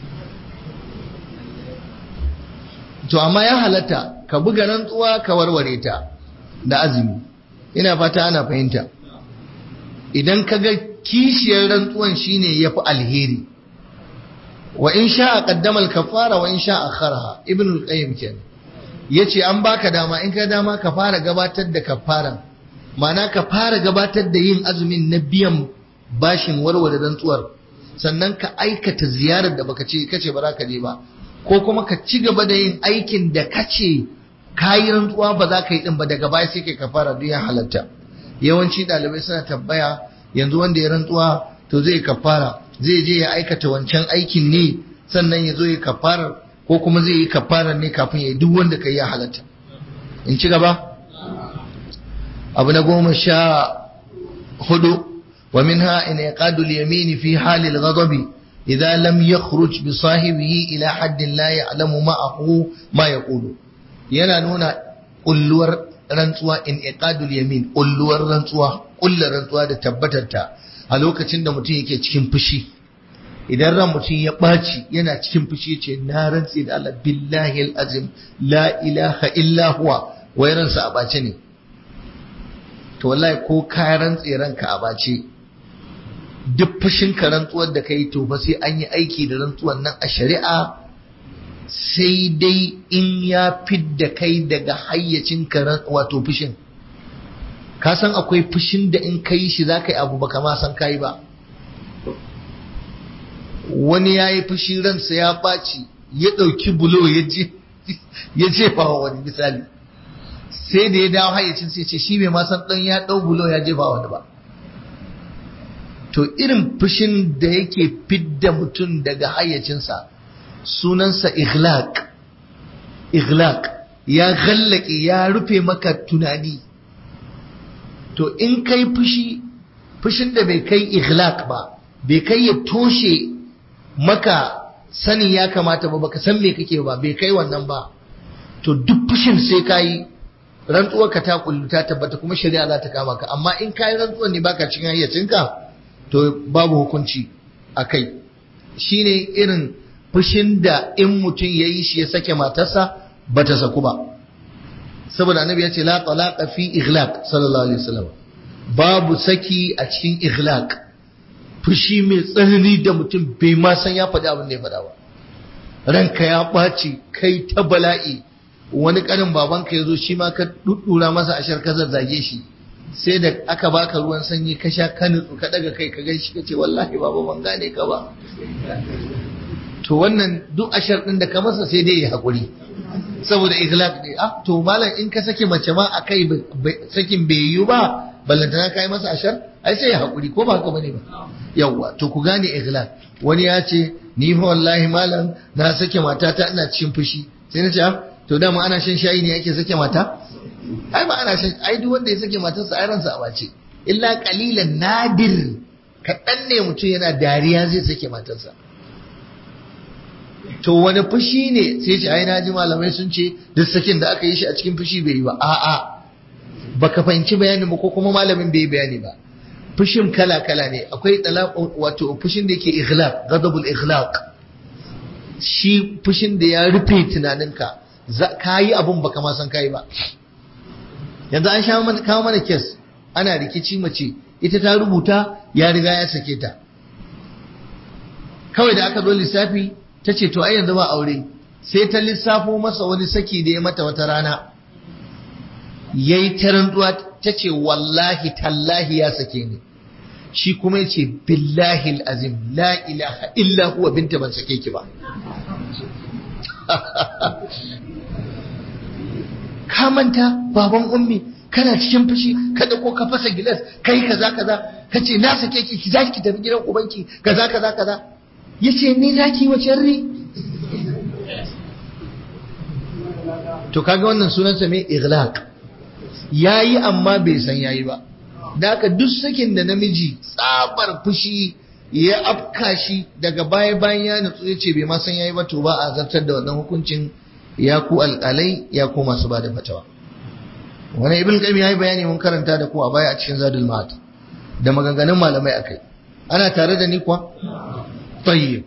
S1: to amma ya halatta ka buga rantsuwa ka warware ta da azumi ina fata ana fahimta idan ka ga kishiyar rantsuwan shine yafi alheri wa in sha'a qaddama al-kaffara wa in sha'a akharaha ibn al-qayyim kenan yace an baka dama in ka dama ka fara gabatar da kaffara ma'ana ka fara gabatar da yin azumin na biyan bashin warware rantsuwar sannan ka aikata ziyarar da baka ce kace ba za ka je ba ko kuma ka ci gaba da yin aikin da kace kayi rantsuwa ba za ka yi din ba daga baya sai kai kafara duk ya halatta yawanci ɗalibai suna tambaya yanzu wanda ya rantsuwa to zai kafara zai je ya aikata wancan aikin ne sannan ya zo ya kafara ko kuma zai yi kafara ne kafin ya yi duk wanda ka yi ya halatta in ci gaba abu na goma sha hudu wa minha in yaqadu al-yamin fi hali al-ghadab idza lam yakhruj bi sahibihi ila haddin la ya'lamu ma'ahu ma yaqulu yana nuna kulluwar rantsuwa in iqadul yamin kulluwar rantsuwa kullar rantsuwa da tabbatarta a lokacin da mutum yake cikin fushi idan ran mutum ya ɓaci yana cikin fushi ce na rantsi da Allah billahi azim la ilaha illa huwa wai ransa a ɓace ne to wallahi ko ka rantsi ranka a ɓace duk fushin ka rantsuwar da kai to ba sai an yi aiki da rantsuwar nan a shari'a sai dai in ya fidda kai daga hayyacin ka wato fushin ka san akwai fushin da in ka yi shi za ka yi abu ba kama san ka yi ba wani ya yi fushi ransa ya ɓaci ya ɗauki bulo ya jefa wa wani misali sai da ya dawo hayyacin sai ce shi bai ma san ɗan ya ɗau bulo ya jefa wani ba to irin fushin da yake fidda mutum daga hayyacinsa sunansa ighlaq ighlaq ya gallake ya rufe maka tunani to in kai fushi fushin da bai kai ighlaq ba bai kai ya toshe maka sani ya kamata ba baka san me kake ba bai kai wannan ba to duk fushin sai kayi rantsuwar ka ta kullu ta tabbata kuma shari'a za ta kama ka amma in kayi rantsuwar ne baka cikin hayyacinka to babu hukunci a kai shine irin fushin da in mutum ya yi shi ya sake matarsa ba ta saku ba saboda annabi ya ce la talaqa fi ighlaq sallallahu alaihi wasallam babu saki a cikin ighlaq fushi mai tsanani da mutum bai ma san ya faɗi abin da ya faɗa ba ranka ya ɓaci kai ta bala'i wani ƙarin babanka ya zo shi ma ka ɗuɗɗura masa ashar ka zazzage shi sai da aka baka ruwan sanyi ka sha ka nutsu ka daga kai ka gan shi ka ce wallahi baba ban gane ka ba to wannan duk ashar ɗin da ka masa sai dai ya haƙuri saboda ikhlaq ne ah to malam in ka sake mace ma akai sakin bai yiwu ba ballantana ka yi masa ashar ai sai ya haƙuri ko ba haka bane ba yawwa to ku gane ikhlaq wani ya ce ni fa wallahi malam na sake matata ina cikin fushi sai na ce to dama ana shan shayi ne yake sake mata ai ba ana shan ai duk wanda ya sake matarsa ai ransa a bace illa qalilan nadir kaɗan ne mutum yana dariya zai sake matarsa to wani fushi ne sai ce ai naji malamai sun ce duk sakin da aka yi shi a cikin fushi bai yi ba a'a baka fahimci bayanin ba ko kuma malamin bai yi bayani ba fushin kala kala ne akwai talaq wato fushin da yake ighlaq ghadabul ighlaq shi fushin da ya rufe tunaninka ka yi abun baka ma san kai ba yanzu an sha mana kawo mana kes ana rikici mace ita ta rubuta ya riga ya sake ta kawai da aka zo lissafi ta ce to ai yanzu ba aure sai ta lissafo masa wani saki da ya mata wata rana yayi ta rantsuwa ta ce wallahi tallahi ya sake ni shi kuma yace billahi azim la ilaha illa huwa binta ban sake ki ba ka manta baban ummi kana cikin fushi ka ko ka fasa gilas kai kaza kaza ka ce na sake ki ki zaki tafi gidan ubanki kaza kaza kaza yace ni zaki wace ri to kaga wannan sunansa mai ighlaq yayi amma bai san yayi ba da haka duk sakin da namiji tsabar fushi ya afka shi daga baya bayan ya nutsu ya ce bai ma san yayi ba to ba a zartar da wannan hukuncin ya ku alƙalai ya ku masu bada fatawa wani ibn qayyim yayi bayani mun karanta da ku a baya a cikin zadul ma'ad da maganganun malamai akai ana tare da ni kuwa tayyib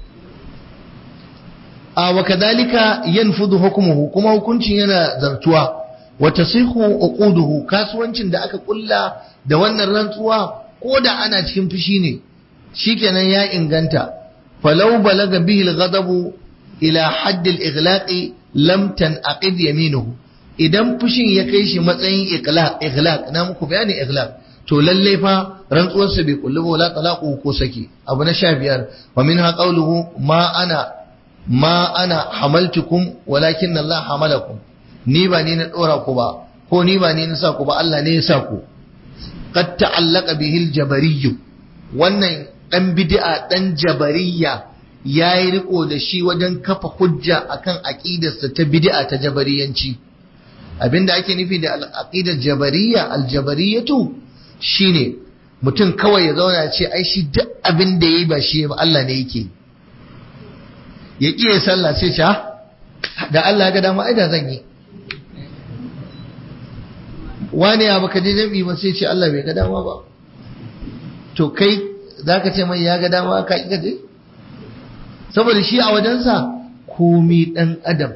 S1: a wa kadhalika yanfudu hukmuhu kuma hukuncin yana zartuwa wa tasihu uquduhu kasuwancin da aka kulla da wannan rantsuwa ko da ana cikin fushi ne shikenan ya inganta falau balaga bihi al-ghadabu ila hadd al-ighlaqi lam tanaqid yaminuhu idan fushin ya kai shi matsayin iqlaq ighlaq na muku bayani ighlaq to lalle fa rantsuwar sa bai kullu ba wala talaqu ko saki abu na 15 wa minha qawluhu ma ana ma ana hamaltukum walakin Allah hamalakum ni ba ni na dora ku ba ko ni ba ni na sa ku ba Allah ne ya sa ku qad ta'allaqa bihi al-jabariyyu wannan dan bid'a dan jabariyya yayi riko da shi wajen kafa hujja akan aqidarsa ta bid'a ta jabariyanci abinda ake nufi da aqidar jabariyya al-jabariyatu shine mutum kawai ya zauna ya ce ai shi duk abin da yayi ba shi ba Allah ne yake ya kiyaye sallah sai ce da Allah ga dama ai da zan yi wani ya baka je jami'i ba sai ce Allah bai ga dama ba to kai zaka ce mai ya ga dama ka kika je saboda shi a wajensa komi dan adam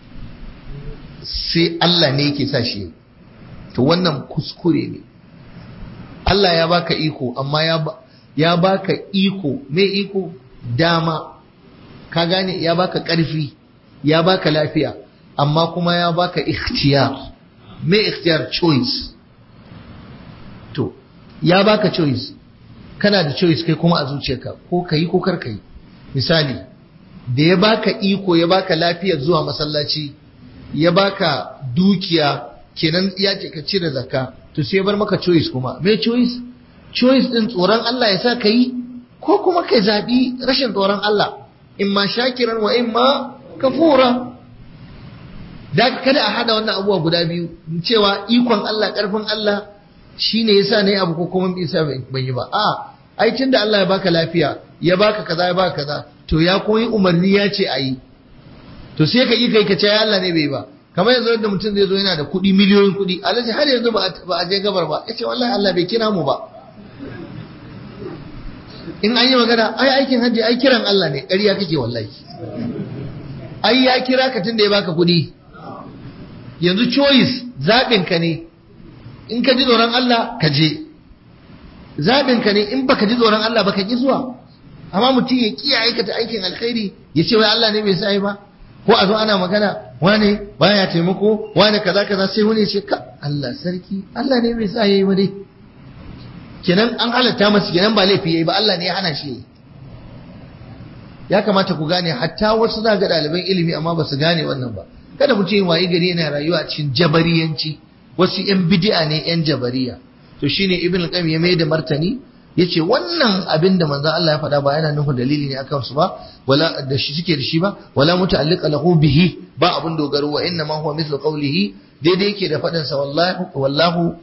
S1: sai Allah ne yake sa shi to wannan kuskure ne Allah ya baka iko amma ya ya baka iko me iko dama ka gane ya baka ƙarfi ya baka lafiya amma kuma ya baka ikhtiyar me ikhtiyar choice to ya baka choice kana da choice kai kuma a zuciyarka ko kai ko kar kai misali da ya baka iko ya baka lafiyar zuwa masallaci ya baka dukiya kenan ya ce ka cire zakka to sai ya bar maka choice kuma me choice choice din tsoron Allah ya sa ka yi ko kuma kai zabi rashin tsoron Allah imma shakiran wa imma kafura da kada a hada wannan abubuwa guda biyu cewa ikon Allah karfin Allah shine yasa nayi abu ko kuma bisa ban yi ba a ai tunda Allah ya baka lafiya ya baka kaza ya baka kaza to ya koyi umarni ya ce ayi to sai ka yi kai ka ce ya Allah ne bai ba kamar yanzu yadda mutum zai zo yana da kuɗi miliyoyin kuɗi alaji har yanzu ba a je gabar ba ya ce wallahi Allah bai kira mu ba in an yi magana ai aikin hajji ai kiran Allah ne ƙarya kake wallahi ai ya kira ka tun da ya baka kuɗi yanzu choice zaɓin ka ne in ka ji tsoron Allah ka je zaɓin ka ne in baka ji tsoron Allah baka ki zuwa amma mutum ya kiya aikata aikin alkhairi ya ce wai Allah ne bai sai ba ko a zo ana magana wane baya taimako wane kaza kaza sai wani ya ce ka Allah sarki Allah ne bai sa yayi ba dai kenan an halatta masa kenan ba laifi yayi ba Allah ne ya hana shi yayi ya kamata ku gane hatta wasu za ga ɗaliban ilimi amma ba su gane wannan ba kada mutum yin wayi gari yana rayuwa a cikin jabariyanci wasu yan bid'a ne yan jabariya to shine ibn al-qayyim ya mai da martani yace wannan abin da manzo Allah ya faɗa ba yana nufin dalili ne akan su ba wala da shi suke da shi ba wala muta'alliqa lahu bihi ba abun dogaro wa inna ma huwa mithlu qawlihi daidai yake da faɗin sa wallahi wallahu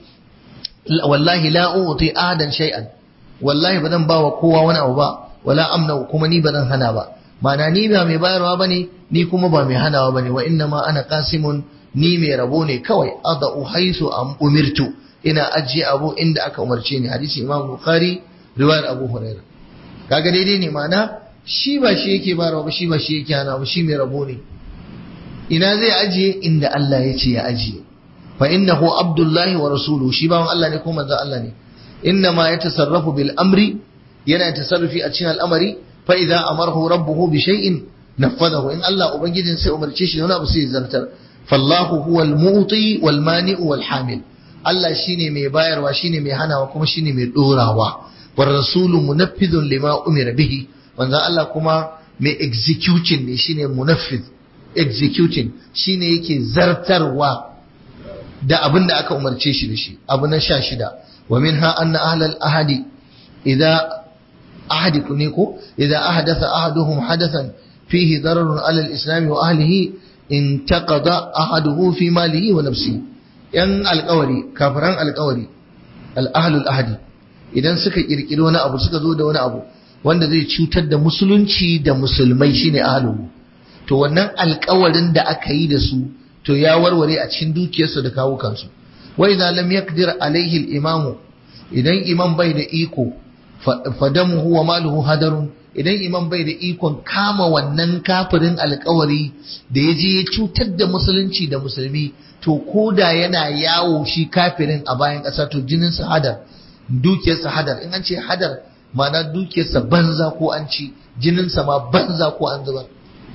S1: wallahi la uti ahadan shay'an wallahi ba zan bawa kowa wani abu ba wala amna kuma ni ba zan hana ba ma'ana ni ba mai bayarwa bane ni kuma ba mai hanawa bane wa inna ma ana qasimun ni mai rabo ne kawai adau haisu am umirtu ina ajiye abu inda aka umarce ni hadisi imam bukhari riwayar abu hurairah kaga daidai ne ma'ana shi ba shi yake bayarwa ba shi ba shi yake hana ba shi mai rabo ne ina zai ajiye inda Allah ya ce ya ajiye fa innahu abdullahi wa rasuluhu shi bawan Allah ne ko manzon Allah ne inna ma yatasarrafu bil amri yana tasarrufi a cikin al'amari fa idza amarahu rabbuhu bi shay'in nafadahu in Allah ubangijin sai umarce shi wani abu sai zartar fallahu huwal mu'ti wal mani'u wal hamil Allah shine mai bayarwa shine mai hanawa kuma shine mai dorawa war rasulu munaffidun lima umira bihi manzon Allah kuma mai executing ne shine munaffid executing shine yake zartarwa da abin da aka umarce shi da shi abu na sha shida wa minha anna ahlal ahadi idza ahadi ne ko idza ahdatha ahaduhum hadathan fihi dararun ala al-islam wa ahlihi intaqada ahaduhu fi malihi wa nafsihi yan alƙawari kafiran alƙawari al-ahlul ahadi idan suka kirkiri wani abu suka zo da wani abu wanda zai cutar da musulunci da musulmai shine ahluhu to wannan alƙawarin da aka yi da su to ya warware a cikin dukiyarsu da kawo kansu wa idza lam yaqdir alaihi al-imam idan imam bai da iko fadamuhu wa maluhu hadarun idan imam bai da ikon kama wannan kafirin alkawari da ya je ya cutar da musulunci da musulmi to koda yana yawo shi kafirin a bayan ƙasa to jinin sa hadar dukiyarsa hadar in an ce hadar ma'ana dukiyarsa banza ko an ci jininsa ma banza ko an zubar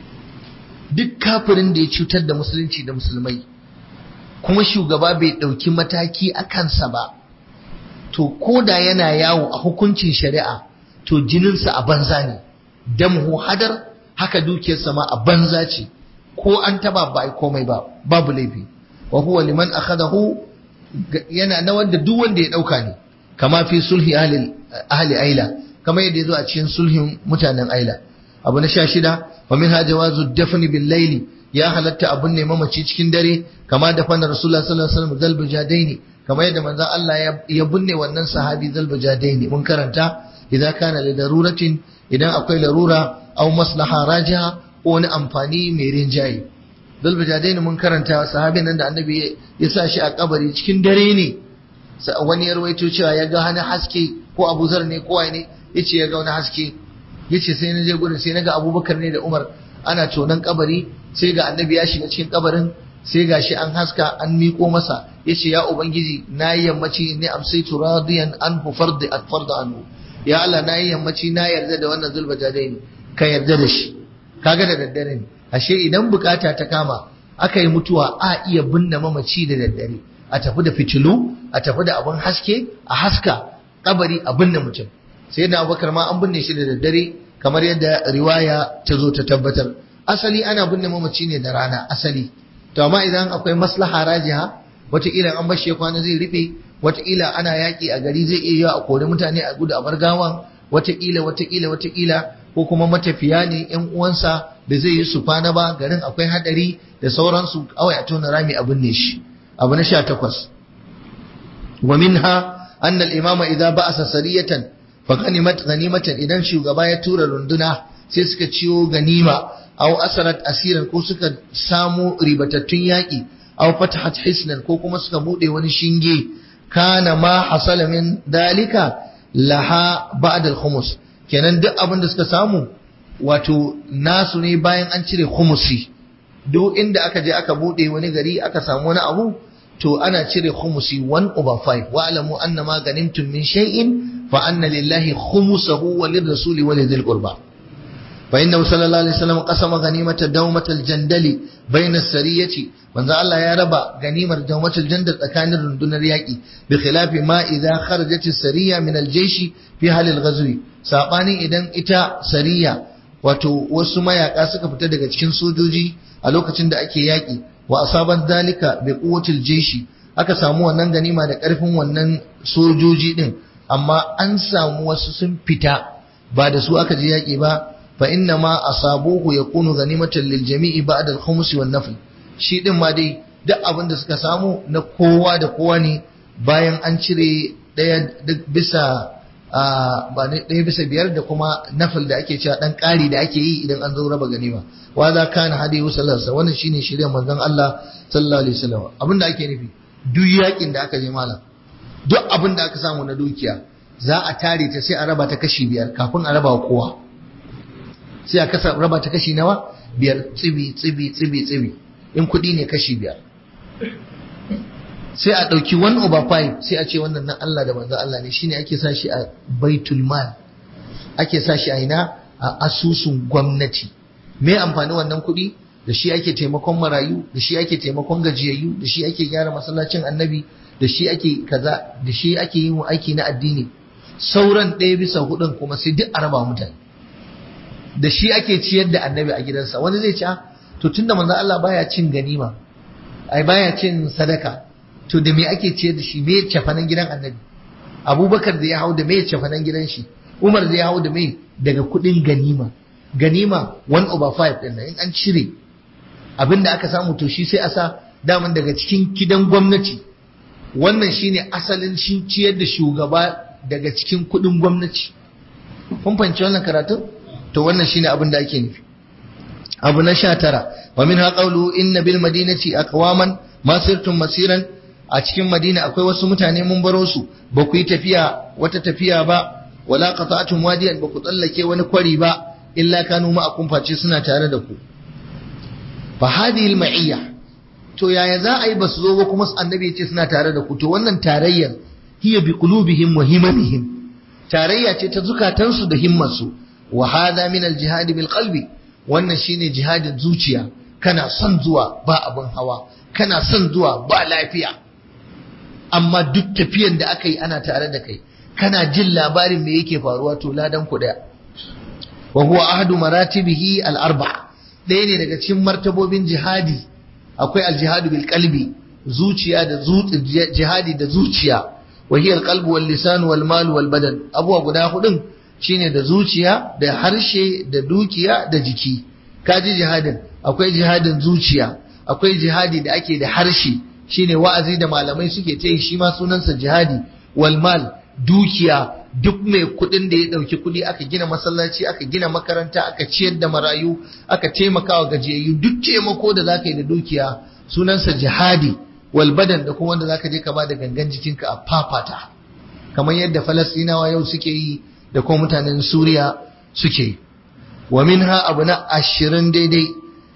S1: duk kafirin da ya cutar da musulunci da musulmai kuma shugaba bai ɗauki mataki a kansa ba to ko da yana yawo a hukuncin shari'a to jininsa a banza ne damhu hadar haka dukiyarsa ma a banza ce ko an taba ba a komai ba babu laifi wa huwa liman akhadahu yana na wanda duk wanda ya dauka ne kama fi sulhi ahli ahli aila kama yadda yazo a cikin sulhin mutanen aila abu na 16 wa minha jawazu dafn bil layli ya halatta abun ne mamaci cikin dare kama da fannar rasulullah sallallahu alaihi wasallam zalbu jadaini kama yadda manzon Allah ya binne wannan sahabi zalbu jadaini mun karanta idan kana da daruratin idan akwai larura aw maslaha rajiha ko wani amfani mai rinjaye zalbu jadaini mun karanta sahabin nan da annabi ya sa shi a kabari cikin dare ne wani ya rawaito cewa ya ga hana haske ko Abu Zar ne ko ne yace ya ga wani haske yace sai na je gurin sai na ga Abubakar ne da Umar ana tonan kabari sai ga annabi ya shiga cikin kabarin sai ga shi an haska an miko masa yace ya ubangiji na yi yammaci ne amsaitu radiyan anhu fardi atfarda anhu ya Allah na yi yammaci na yarda da wannan zulba jadaini ka yarda da shi kaga da daddare ne ashe idan bukata ta kama aka yi mutuwa a iya binne mamaci da daddare a tafi da fitilu a tafi da abin haske a haska kabari a binne mutum sai da abubakar ma an binne shi da daddare kamar yadda riwaya ta zo ta tabbatar asali ana binne mamaci ne da rana asali to amma idan akwai maslaha rajiha wataƙila an bashi ya kwana zai rufe wataƙila ana yaƙi a gari zai iya a kori mutane a gudu a bar gawan wataƙila wataƙila wataƙila ko kuma matafiya ne yan uwansa da zai yi su kwana ba garin akwai hadari da sauransu kawai a tona rami a binne shi abu na sha takwas wa minha anna al-imama idza ba'asa sariyatan fa ganimat ganimatan idan shugaba ya tura runduna sai suka ciwo ganima aw asarat asiran ko suka samu ribatattun yaki aw fatahat hisnan ko kuma suka bude wani shinge kana ma hasala min dalika laha ba'da al-khumus kenan duk abin da suka samu wato nasu ne bayan an cire khumusi duk inda aka je aka bude wani gari aka samu wani abu to ana cire khumusi 1 over 5 wa alamu anna ma ganimtum min shay'in fa anna lillahi khumusahu wa lirrasuli wa lidhil qurba fa inna sallallahu alaihi wasallam qasama ganimata dawmatal jandali bayna sariyati manzo Allah ya raba ganimar dawmatal jandal tsakanin rundunar yaki bi khilafi ma idza kharajat as-sariya min al-jaysh fi hal al-ghazwi sabanin idan ita sariya wato wasu mayaka suka fita daga cikin sojoji a lokacin da ake yaki wa asaban dalika bi quwwatil jayshi aka samu wannan ganima da karfin wannan sojoji din amma an samu wasu sun fita ba da su aka je yaki ba fa inna ma asabuhu yakunu ganimatan lil jami'i ba'da al-khums wan nafl shi din ma dai duk abin da suka samu na kowa da kowa ne bayan an cire daya duk bisa ba ne ɗaya bisa biyar da kuma nafil da ake cewa ɗan ƙari da ake yi idan an zo raba ganima wa za ka na hadi sallallahu wannan shine shirya manzon Allah sallallahu alaihi wasallam abin da ake nufi duk yakin da aka je malam duk abin da aka samu na dukiya za a tare ta sai a raba ta kashi biyar kafin a raba wa kowa sai a kasa raba ta kashi nawa biyar tsibi tsibi tsibi tsibi in kuɗi ne kashi biyar sai a ɗauki 1 over 5 sai a ce wannan nan Allah da manzan Allah ne shine ake sa shi a baitul mal ake sa shi a ina a asusun gwamnati me amfani wannan kuɗi da shi ake taimakon marayu da shi ake taimakon gajiyayyu da shi ake gyara masallacin annabi da shi ake kaza da shi ake yin aiki na addini sauran ɗaya bisa hudun kuma sai duk a raba mutane da shi ake ciyar da annabi a gidansa wani zai ci to tunda manzan Allah baya cin ganima ai baya cin sadaka to da me ake ciyar da shi me cefanen gidan annabi abubakar da ya hau da me cefanen gidan shi umar da ya hau da me daga kudin ganima ganima 1 over 5 din in an cire abin da aka samu to shi sai a sa daman daga cikin gidan gwamnati wannan shine asalin shi ciyar da shugaba daga cikin kudin gwamnati kun fahimci wannan karatun to wannan shine abin da ake nufi abu na sha tara wa min ha qawlu inna bil madinati aqwaman ma sirtum masiran a cikin madina akwai wasu mutane mun baro su ba ku yi tafiya wata tafiya ba wala qata'tum wadiyan ba ku tsallake wani kwari ba illa kanu ma'akum face suna tare da ku fa hadhihi al-ma'iyya to yaya za a yi basu zo ba kuma annabi ya ce suna tare da ku to wannan tarayyar hiya bi qulubihim wa himamihim tarayya ce ta zukatansu da himmarsu wa hadha min al-jihad bil qalbi wannan shine jihadin zuciya kana son zuwa ba abin hawa kana son zuwa ba lafiya amma duk tafiyan da aka yi ana tare da kai kana jin labarin me yake faruwa to ladan ku daya wa huwa ahadu maratibihi al arba ɗaya ne daga cikin martabobin jihadi akwai al jihadu bil qalbi zuciya da jihadi da zuciya wa hiya alqalbu wal lisan wal mal wal badan abuwa guda hudun shine da zuciya da harshe da dukiya da jiki kaji jihadin akwai jihadin zuciya akwai jihadi da ake da harshe shine wa'azi da malamai suke ta yi shi ma sunansa jihadi wal mal dukiya duk mai kudin da ya dauki kudi aka gina masallaci aka gina makaranta aka ciyar da marayu aka taimaka wa gajiyayyu duk taimako da zaka yi da dukiya sunansa jihadi wal badan da kuma wanda zaka je ka bada gangan jikinka a fafata kamar yadda falastinawa yau suke yi da kuma mutanen suriya suke yi wa minha abu na ashirin daidai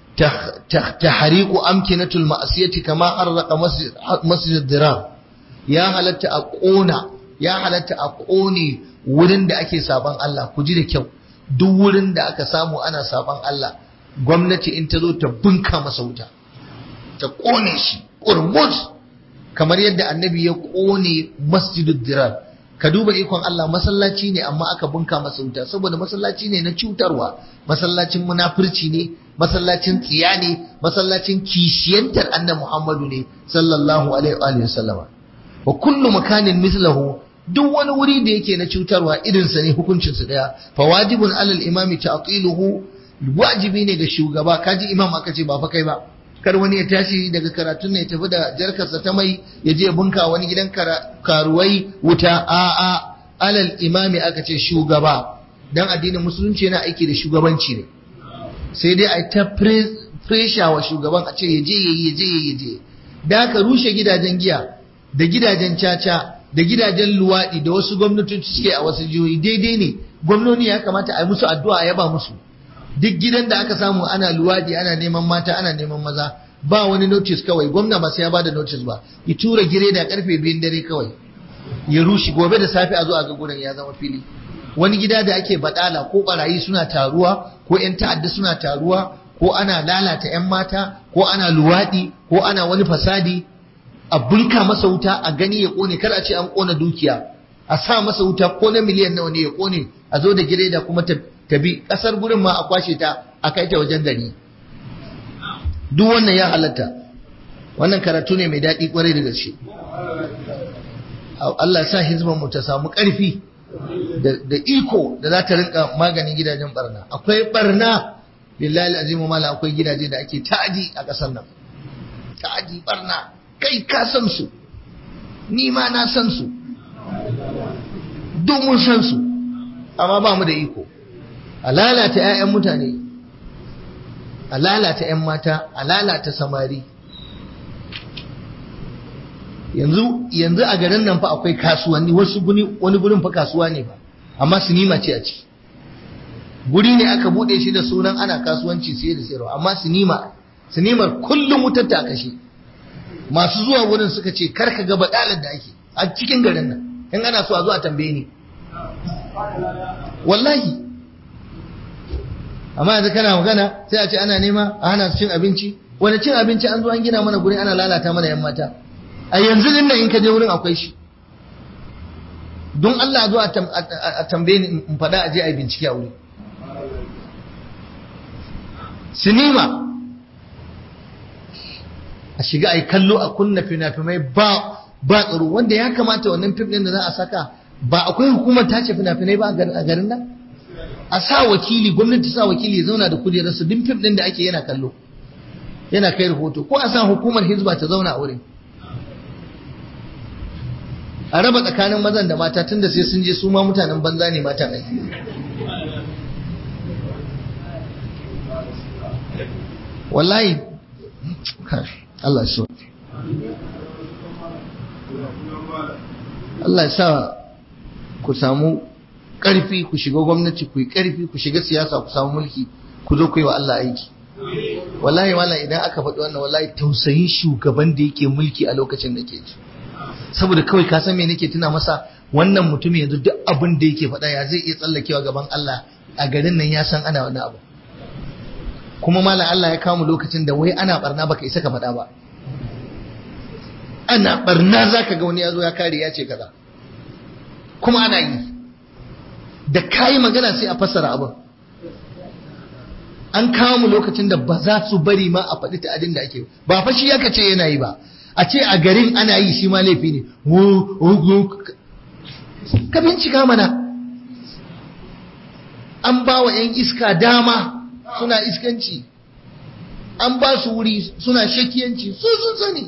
S1: tahriqu amkinatul ma'siyati kama harraqa masjid dirar ya halatta a kona ya halatta a kone wurin da ake saban Allah ku ji da kyau duk wurin da aka samu ana saban Allah gwamnati in ta zo ta bunka masa wuta ta kone shi kurmus kamar yadda annabi ya kone masjidud dirar ka duba ikon Allah masallaci ne amma aka bunka masa wuta saboda masallaci ne na cutarwa masallacin munafurci ne masallacin tsiya ne masallacin kishiyantar annabi Muhammadu ne sallallahu alaihi wa sallama wa kullu makanin mislahu duk wani wuri da yake na cutarwa irinsa ne hukuncinsa daya fa wajibun alal imami ta'tiluhu wajibi ne ga shugaba kaji imam aka ce ba fa kai ba kar wani ya tashi daga karatun ne ya tafi da jarkarsa ta mai ya je bunka wani gidan karuwai wuta a a alal imami aka ce shugaba dan addinin musulunci yana aiki da shugabanci ne sai dai a ta presha wa shugaban a ce ya je ya je ya je da aka rushe gidajen giya da gidajen caca da gidajen luwaɗi da wasu gwamnatoci suke a wasu jihohi daidai ne gwamnoni ya kamata a yi musu addu'a a yaba musu duk gidan da aka samu ana luwaɗi ana neman mata ana neman maza ba wani notice kawai gwamna ba sai ya bada notice ba ya tura gire da karfe biyun dare kawai ya rushe gobe da safe a zo a ga gurin ya zama fili wani gida da ake badala ko barayi suna taruwa ko yan ta'adda suna taruwa ko ana lalata yan mata ko ana luwaɗi ko ana wani fasadi a bulka masa wuta a gani ya kone kar a ce an kona dukiya a sa masa wuta ko na miliyan nawa ne ya kone a zo da gireda kuma ta bi kasar gurin ma a kwashe ta a kai ta wajen gari duk wannan ya halatta wannan karatu ne mai daɗi kwarai da gaske Allah sa hizban mu ta samu ƙarfi da iko da za ta rinka maganin gidajen barna akwai barna lillahi azimu mala akwai gidaje da ake ta'adi a ƙasar nan ta'adi barna kai ka san su ni ma na san su duk mun san su amma ba mu da iko a lalata 'ya'yan mutane a lalata 'yan mata a lalata samari yanzu yanzu a garin nan fa akwai kasuwanni wasu guni wani gurin fa kasuwa ne ba amma sinima ce a ciki guri ne aka bude shi da sunan ana kasuwanci sai da sayarwa amma sinima sinimar kullum wutar ta kashe masu zuwa wurin suka ce kar ka ga badalar da ake a cikin garin nan in ana so a zo a tambaye ni wallahi amma yanzu kana magana sai a ce ana nema a hana su cin abinci wani cin abinci an zo an gina mana guri ana lalata mana yan mata a yanzu din nan in ka je wurin akwai shi don Allah zo a tambaye ni in faɗa a je a yi bincike a wuri sinima a shiga a yi kallo a kunna fina-finai ba ba tsaro wanda ya kamata wannan fim ɗin da za a saka ba akwai hukumar tace fina-finai ba a garin nan a sa wakili gwamnati sa wakili ya zauna da kujerarsa duk fim ɗin da ake yana kallo yana kai rahoto ko a sa hukumar hizba ta zauna a wurin a raba tsakanin mazan da mata tunda sai sun je su ma mutanen banza ne mata ne wallahi Allah ya so Allah ya sa ku samu ƙarfi ku shiga gwamnati ku yi ƙarfi ku shiga siyasa ku samu mulki ku zo ku yi wa Allah aiki wallahi wala idan aka faɗi wannan wallahi tausayin shugaban da yake mulki a lokacin da ke ji saboda kawai ka san me nake tuna masa wannan mutum yanzu duk abin da yake faɗa ya zai iya tsallakewa gaban Allah a garin nan ya san ana wani abu kuma malam Allah ya kawo lokacin da wai ana barna baka isa ka faɗa ba ana barna zaka ga wani ya zo ya kare ya ce kaza kuma ana yi da kayi magana sai a fassara abin an kawo mu lokacin da ba za su bari ma a faɗi ta'adin da ake ba fa shi yaka ce yana yi ba a ce a garin ana yi shi ma laifi ne ka bincika mana an ba wa 'yan iska dama suna iskanci an ba su wuri suna shakiyanci su sun sani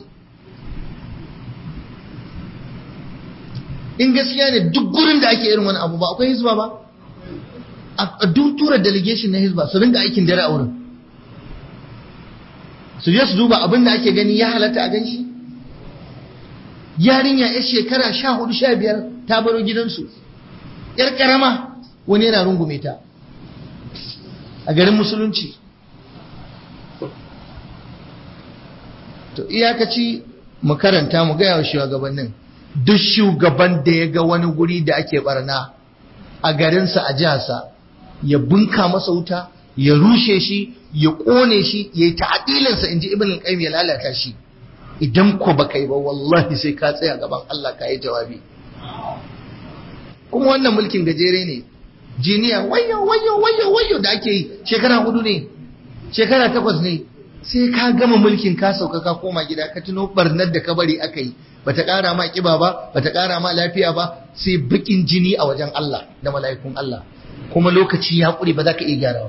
S1: in gaskiya ne duk gurin da ake irin wani abu ba akwai hizba ba a duk tura delegation na hizba su ringa aikin dare a wurin su je su duba abin da ake gani ya halatta a gan shi yarinya ya shekara sha hudu sha biyar ta baro gidansu yar karama wani yana rungume ta a garin musulunci to iyakaci mu karanta mu gaya wa shugabannin duk shugaban da ya ga wani guri da ake barna a garinsa a jiharsa ya bunka masa wuta ya rushe shi ya kone shi ya yi ta'adilinsa in ji ibn al ya lalata shi idan ko baka yi ba wallahi sai ka tsaya gaban Allah ka yi jawabi kuma wannan mulkin gajere ne jiniya wayo wayo wayo wayo da ake yi shekara hudu ne shekara takwas ne sai ka gama mulkin ka sauka ka koma gida ka tuno barnar da ka bari aka yi bata ƙara ma kiba ba bata ƙara ma lafiya ba sai bakin jini a wajen Allah da mala'ikun Allah kuma lokaci ya ƙure ba za ka iya gyarawa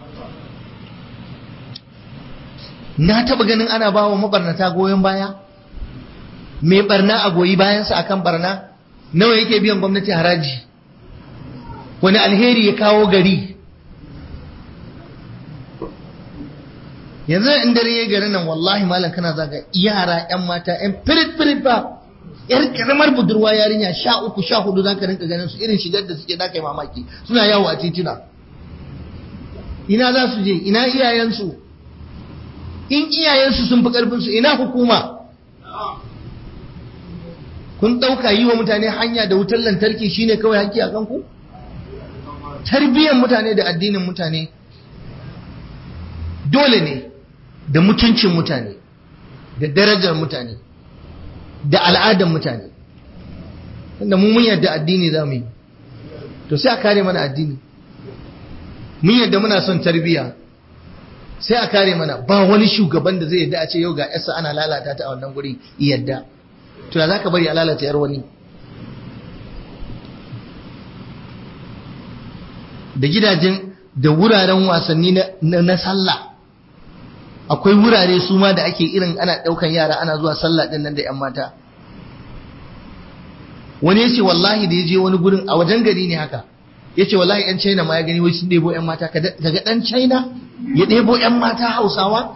S1: na taɓa ganin ana ba wa mabarnata goyon baya mai barna a goyi bayansa akan barna nawa yake biyan gwamnati haraji wani alheri ya kawo gari yanzu in dare ya gari nan wallahi malam kana zaga yara yan mata yan firit firit ba yar karamar budurwa yarinya sha uku sha hudu zaka rinka ganin su irin shigar da suke da kai mamaki suna yawo a titina ina za su je ina iyayensu in iyayensu sun fi karfin su ina hukuma kun ɗauka yi wa mutane hanya da wutar lantarki shine kawai haƙƙi a kanku tarbiyyar mutane da addinin mutane dole ne da mutuncin mutane da darajar mutane da al'adar mutane tunda mu mun yadda addini za mu yi to sai a kare mana addini mun yadda muna son tarbiyya sai a kare mana ba wani shugaban da zai yadda a ce yau ga yasa ana lalata ta a wannan guri yadda to ya zaka bari a lalata yar wani da gidajen da wuraren wasanni na sallah akwai wurare su ma da ake irin ana ɗaukan yara ana zuwa sallah ɗin nan da 'yan mata wani yace wallahi da ya je wani gurin a wajen gari ne haka yace wallahi 'yan china ma ya gani wai sun ɗebo 'yan mata kaga ɗan china ya ɗebo 'yan mata hausawa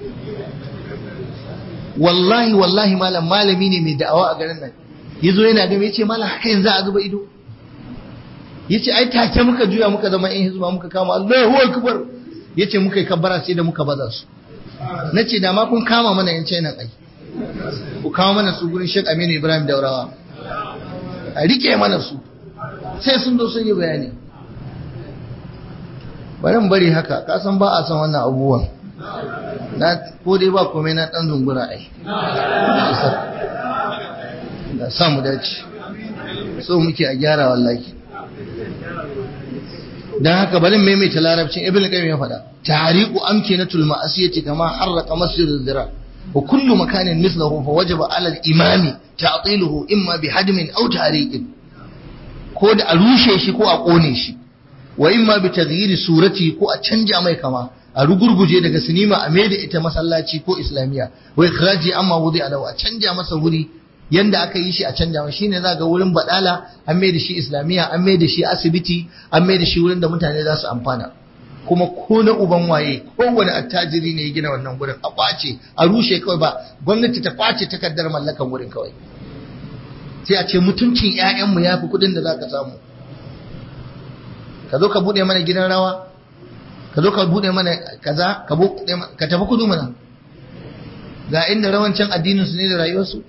S1: wallahi wallahi malam malami ne mai da'awa a garin nan ya zo yana gami ya ce malam haka yanzu a zuba ido ya ce ai take muka juya muka zama yan hizba muka kama Allahu akbar ya ce muka yi kabbara sai da muka baza su na ce da ma kun kama mana yan china ai ku kawo mana su gurin Sheikh Aminu Ibrahim Daurawa a rike mana su sai sun zo sun yi bayani bari mu bari haka ka san ba a san wannan abubuwan na ko dai ba komai na dan zungura ai da samu dace so muke a gyara wallahi dan haka bari maimaita larabcin ibn qayyim ya faɗa tariqu amkinatul ma'asiyati kama harraqa masjidul zira wa kullu makanin mithluhu fa wajaba 'ala al-imami ta'tiluhu imma bi hadmin aw tariqin ko da a rushe shi ko a kone shi wa imma bi taghyiri surati ko a canja mai kama a rugurguje daga sinima a maida ita masallaci ko islamiya wa ikhraji amma wudi alau a canja masa wuri yanda aka yi shi a canja masa shine za ga wurin badala an maida shi islamiya an maida shi asibiti an maida shi wurin da mutane za su amfana kuma ko na uban waye kowane attajiri ne ya gina wannan gurin a kwace a rushe kawai ba gwamnati ta kwace takardar mallakan wurin kawai sai a ce mutuncin 'ya'yanmu ya fi kuɗin da za ka samu ka zo ka buɗe mana gidan rawa ka zo ka buɗe mana kaza ka tafi kudu mana ga inda rawancin addinin su ne da rayuwarsu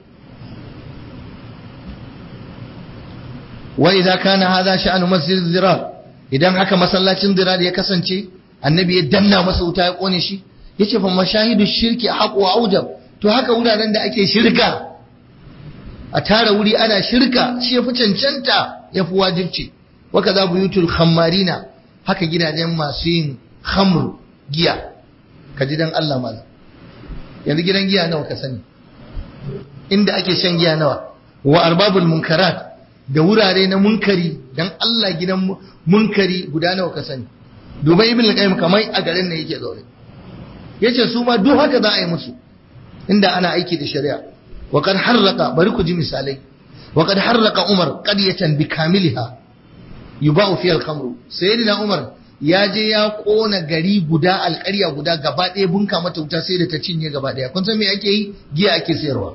S1: wa idza kana hadha sha'anu masjid zirar idan haka masallacin zirar ya kasance annabi ya danna masa wuta ya kone shi yace fa mashahidu shirki haqu wa aujab to haka wuraren da ake shirka a tara wuri ana shirka shi yafi cancanta yafi wajibci wa kaza buyutul khammarina haka gidajen masu yin khamru giya ka ji dan Allah malam yanzu gidan giya nawa ka sani inda ake shan giya nawa wa arbabul munkarat da wurare na munkari dan Allah gidan munkari guda nawa ka sani dubai ibn al-qayyim kamar a garin ne yake zaune yace su ma duk haka za a yi musu inda ana aiki da shari'a wa kad harraqa bari ku ji misalai wa kad harraqa umar qaryatan bi kamiliha yuba'u fiha al-khamru sayyidina umar ya je ya kona gari guda alƙarya guda gaba ɗaya bunka mata wuta sai da ta cinye gaba ɗaya kun san me ake yi giya ake sayarwa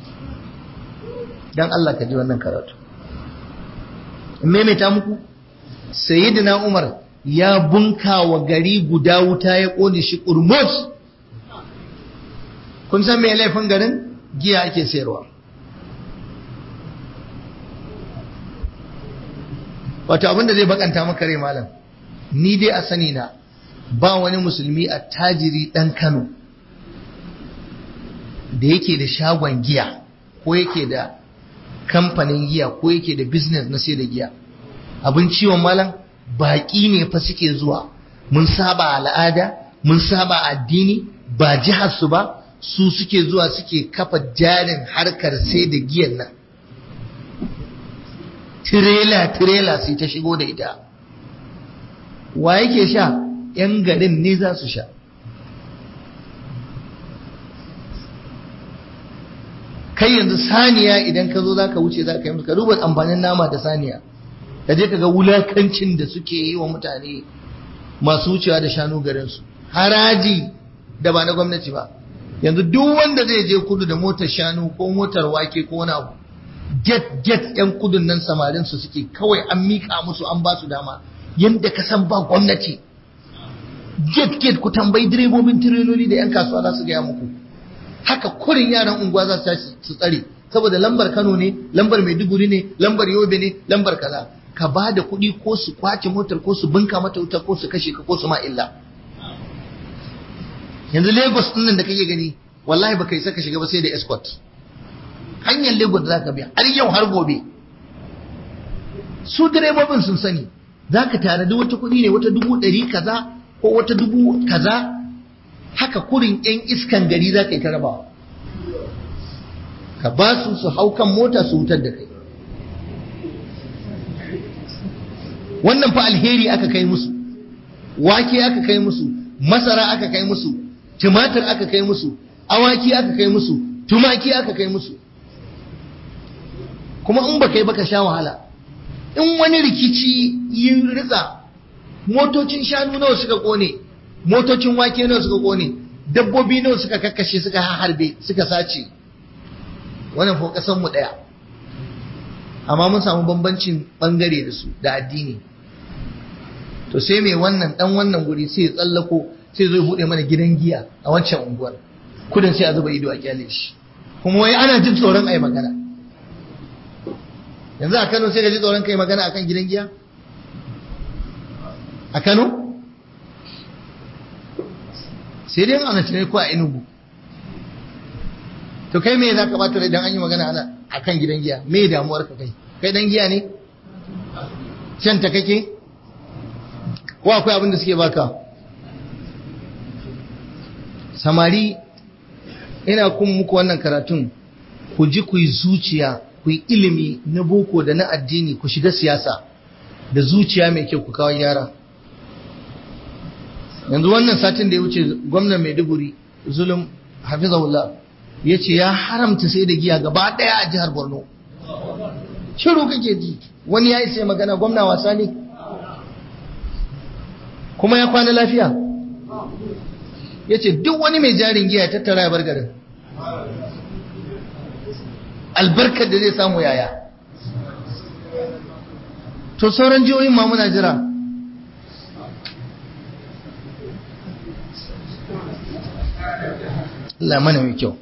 S1: dan Allah ka ji wannan karatu in maimaita muku sayyidina umar ya bunka wa gari guda wuta ya kone shi kurmus kun san me laifin garin giya ake sayarwa wato abinda zai bakanta maka rai malam ni dai a sani na ba wani musulmi a tajiri dan Kano da yake da shagon giya ko yake da kamfanin giya ko yake da business na sai da giya abin ciwon malam baƙi ne fa suke zuwa mun saba al'ada mun saba addini ba jihar su ba su suke zuwa suke kafa jarin harkar sai da giyan nan tirela tirela sai ta shigo da ita wa yake sha yan garin ne za su sha kai yanzu saniya idan ka zo za ka wuce za ka yi musu ka duba amfanin nama da saniya ka je ka ga wulakancin da suke yi wa mutane masu wucewa da shanu garinsu haraji da ba na gwamnati ba yanzu duk wanda zai je kudu da motar shanu ko motar wake ko wani abu get get yan kudun nan samarin su suke kawai an mika musu an ba su dama yanda ka san ba gwamnati get get ku tambayi direbobin tireloli da yan kasuwa za su gaya muku haka kurin yaran unguwa za su tashi su tsare saboda lambar Kano ne lambar Maiduguri ne lambar Yobe ne lambar kaza ka ba da kuɗi ko su kwace motar ko su bunka mata wuta ko su kashe ka ko su ma illa yanzu Lagos din nan da kake gani wallahi baka isa ka shiga ba sai da escort hanyar Lagos da zaka biya har yau har gobe su direbobin sun sani zaka tare da wata kuɗi ne wata dubu ɗari kaza ko wata dubu kaza haka kurin yan iskan gari za ka yi ta rabawa ka ba su su hau kan mota su wutar da kai wannan fa alheri aka kai musu wake aka kai musu masara aka kai musu tumatir aka kai musu awaki aka kai musu tumaki aka kai musu kuma in ba kai baka sha wahala in wani rikici yi ritsa motocin shanu nawa suka kone motocin wake nawa suka kone dabbobi nawa suka kakkashe suka harbe suka sace wannan ko kasan mu daya amma mun samu bambancin bangare da su da addini to sai mai wannan dan wannan guri sai ya tsallako sai zo bude mana gidan giya a wancan unguwar kudin sai a zuba ido a kyale shi kuma wai ana jin tsoron ai magana yanzu a Kano sai ka ji tsoron kai magana akan gidan giya a Kano sai dai ana tunai ko a Enugu to kai me za ka bata rai dan an yi magana ana akan gidan giya me damuwar ka kai kai dan giya ne shan ta kake ko akwai abin da suke baka samari ina kun muku wannan karatun ku ji ku yi zuciya ku yi ilimi na boko da na addini ku shiga siyasa da zuciya mai kyau ku kawo yara yanzu wannan satin da ya wuce gwamnan maiduguri zulum hafizahullah ya ce ya haramta sai da giya gaba daya a jihar borno shiru kake ji wani ya isa magana gwamna wasa ne kuma ya kwana lafiya ya ce duk wani mai jarin giya ya tattara ya bar garin albarkar da zai samu yaya to sauran jihohin ma muna jira Allah mana mai kyau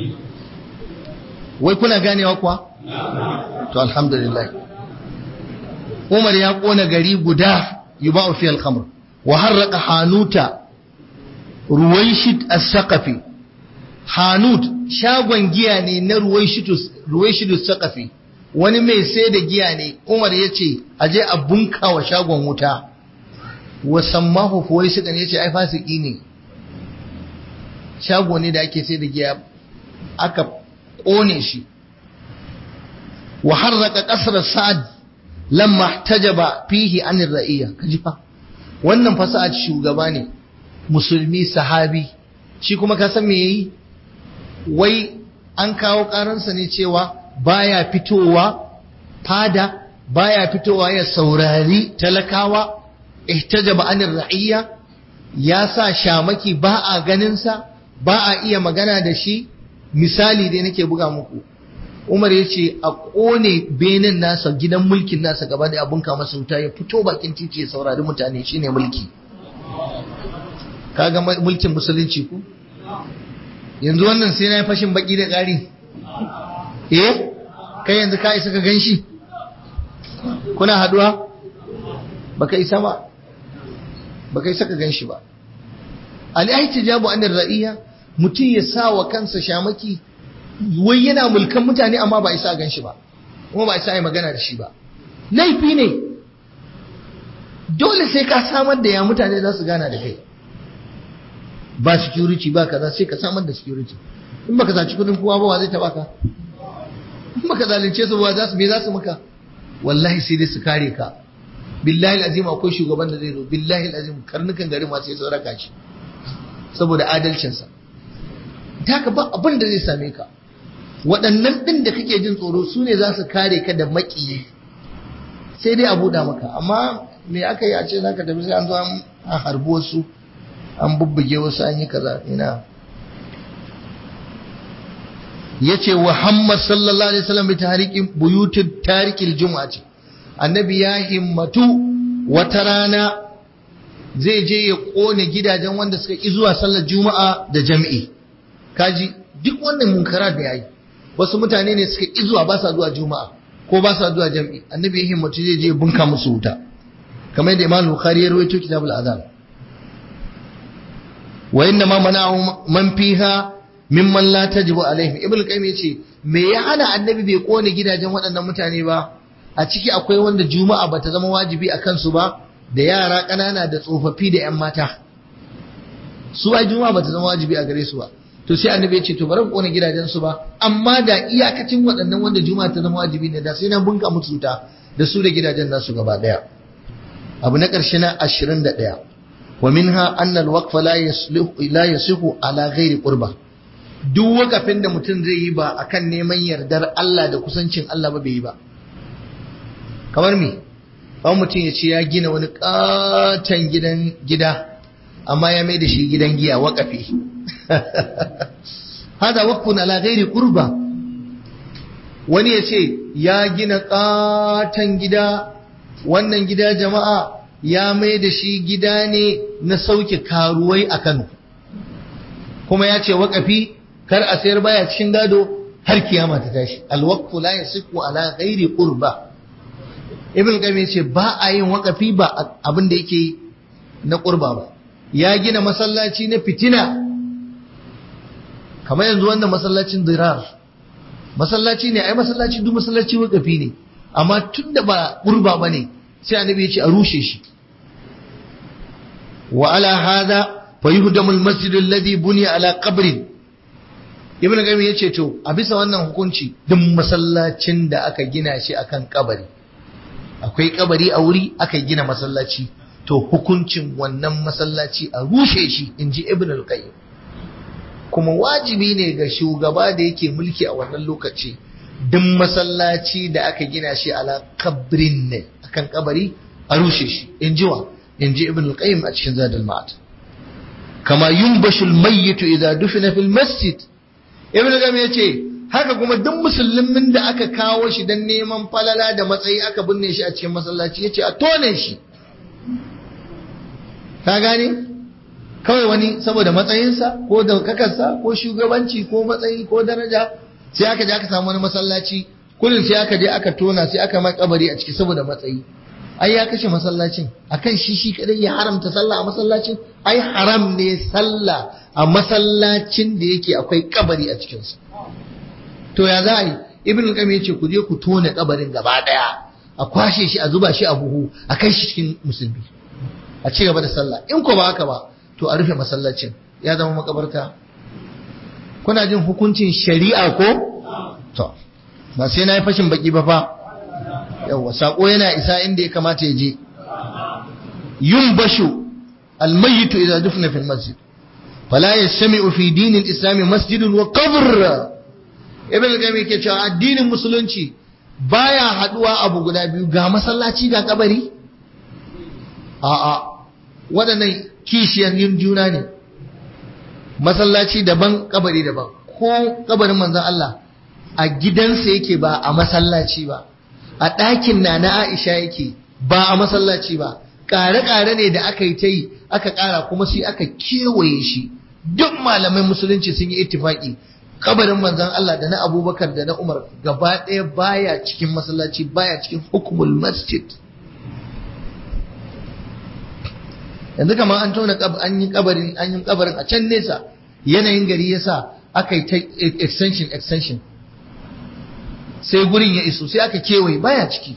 S1: wai kuna ganewa kuwa to alhamdulillah Umar ya kona gari guda yuba'u fi al-khamr wa harraqa hanuta ruwaishit as-saqafi hanut shagon giya ne na ruwaishitus ruwaishitus saqafi wani mai sai da giya ne Umar yace aje a bunka wa shagon wuta wa sammahu fuwaisidan yace ai fasiki ne shago ne da ake sai da giya aka ƙone shi wa harraka ƙasar sa'ad lamma tajaba fihi anir ra'iyya kaji fa wannan fa sa'ad shugaba ne musulmi sahabi shi kuma ka san me yayi wai an kawo karansa ne cewa baya fitowa fada baya fitowa ya saurari talakawa ihtajaba anir ra'iyya ya sa shamaki ba a ganinsa ba a iya magana da shi misali dai nake buga muku Umar ya ce a ƙone benin nasa gidan mulkin nasa gaba da abun kama wuta ya fito bakin titi ya saurari mutane shine mulki kaga mulkin musulunci ku yanzu wannan sai na yi fashin baki da ƙari eh kai yanzu ka isa ka gan shi kuna haduwa baka isa ba baka isa ka gan shi ba al-ihtijabu anir ra'iyya mutum ya sa wa kansa shamaki wai yana mulkan mutane amma ba isa gan shi ba kuma ba isa yi magana da shi ba laifi ne dole sai ka samar da ya mutane za su gana da kai ba security ba kaza sai ka samar da security in baka saci kudin kowa ba wa zai taba ka in baka zalunce su ba za su me za su maka wallahi sai dai su kare ka billahi azim akwai shugaban da zai zo billahi azim karnukan garin ma sai su raka shi saboda adalcinsa ta ka ba abin da zai same ka waɗannan ɗin da kake jin tsoro su ne za su kare ka da maƙiyi sai dai a buɗa maka amma me aka yi a ce za ka tafi sai an zo an harbi wasu an bubbuge wasu an yi kaza ina ya ce wa Muhammad sallallahu alaihi wasallam bi tahriqin buyutin tarikil juma'a ce annabi ya himmatu wata rana zai je ya kone gidajen wanda suka ki zuwa sallar juma'a da jami'i kaji duk wannan munkara da yayi wasu mutane ne suka ki zuwa ba sa zuwa juma'a ko ba sa zuwa jami'i annabi ya himmatu zai je bunka musu wuta kamar yadda Imam Bukhari ya rawaito kitabul azan wa inna ma mana'u man fiha mimman la tajibu alaihim ibnu qayyim yace me ya hana annabi bai kone gidajen waɗannan mutane ba a ciki akwai wanda juma'a bata zama wajibi a kansu ba da yara ƙanana da tsofaffi da 'yan mata su ai juma'a bata zama wajibi a gare su ba to sai annabi ya ce to bari kone gidajen su ba amma da iyakacin waɗannan wanda juma'a ta zama wajibi ne da sai na bunka musu wuta da su da gidajen nasu gaba daya abu na ƙarshe na 21 wa minha anna al-waqfa la yaslihu la yasihu ala ghairi qurba duk wakafin da mutum zai yi ba akan neman yardar Allah da kusancin Allah ba bai yi ba kamar me kawai mutum ya ce ya gina wani katon gidan gida amma ya mai da shi gidan giya wakafi hada waqfun ala ghairi qurba wani ya ce ya gina katon gida wannan gida jama'a ya mai da shi gida ne na sauke karuwai a Kano kuma ya ce wakafi kar a sayar baya cikin gado har kiyama ta tashi alwaqfu la yasiku ala ghairi qurba ibn qayyim yace ba a yin wakafi ba abin da yake na qurba ba ya gina masallaci na fitina kamar yanzu wannan masallacin dirar masallaci ne ai masallaci duk masallaci wakafi ne amma tunda ba qurba bane sai annabi ya ce a rushe shi wa ala hada fa yuhdamu al-masjid alladhi buniya ala qabrin ibn qayyim yace to a bisa wannan hukunci duk masallacin da aka gina shi akan kabari akwai kabari a wuri aka gina masallaci to hukuncin wannan masallaci a rushe shi inji ibn al-qayyim kuma wajibi ne ga shugaba da yake mulki a wannan lokaci duk masallaci da aka gina shi ala kabrin ne akan kabari a rushe shi inji wa inji ibn al-qayyim a cikin zadul ma'ad kama yunbashu al-mayyit idza dufina fil masjid ibn al ya ce haka kuma duk musulmin da aka kawo shi don neman falala da matsayi aka binne shi a cikin masallaci ya ce a tone shi ka gane kawai wani saboda matsayinsa ko daukakarsa ko shugabanci ko matsayi ko daraja sai aka je aka samu wani masallaci kullum sai aka je aka tona sai aka mai kabari a ciki saboda matsayi ai ya kashe masallacin akan shi shi kadai ya haramta sallah a masallacin ai haram ne sallah a masallacin da yake akwai kabari a cikinsa to ya za a yi ibn al ya ce ku je ku tone kabarin gaba daya a kwashe shi a zuba shi a buhu a kai shi cikin musulmi a ci gaba da sallah in ko ba haka ba to a rufe masallacin ya zama makabarta kuna jin hukuncin shari'a ko to ba sai na yi fashin baki ba fa yawa sako yana isa inda ya kamata ya je yun bashu almayitu idza dufna fil masjid fala yastami'u fi dinil islami masjidun wa qabr ibn al-qayyim yake cewa addinin musulunci baya haduwa abu guda biyu ga masallaci ga kabari a'a waɗannan kishiyar yin juna ne masallaci daban kabari daban ko kabarin manzon Allah a gidansa yake ba a masallaci ba a ɗakin na na Aisha yake ba a masallaci ba ƙare-ƙare ne da aka yi ta yi aka ƙara kuma sai aka kewaye shi duk malamai musulunci sun yi ittifaki kabarin manzon Allah da na Abubakar da na Umar gaba ɗaya baya cikin masallaci baya cikin hukumul masjid yanzu kamar an tona an yi kabarin an yi kabarin a can nesa yanayin gari yasa aka yi ta extension extension sai gurin ya iso sai aka kewaye baya ciki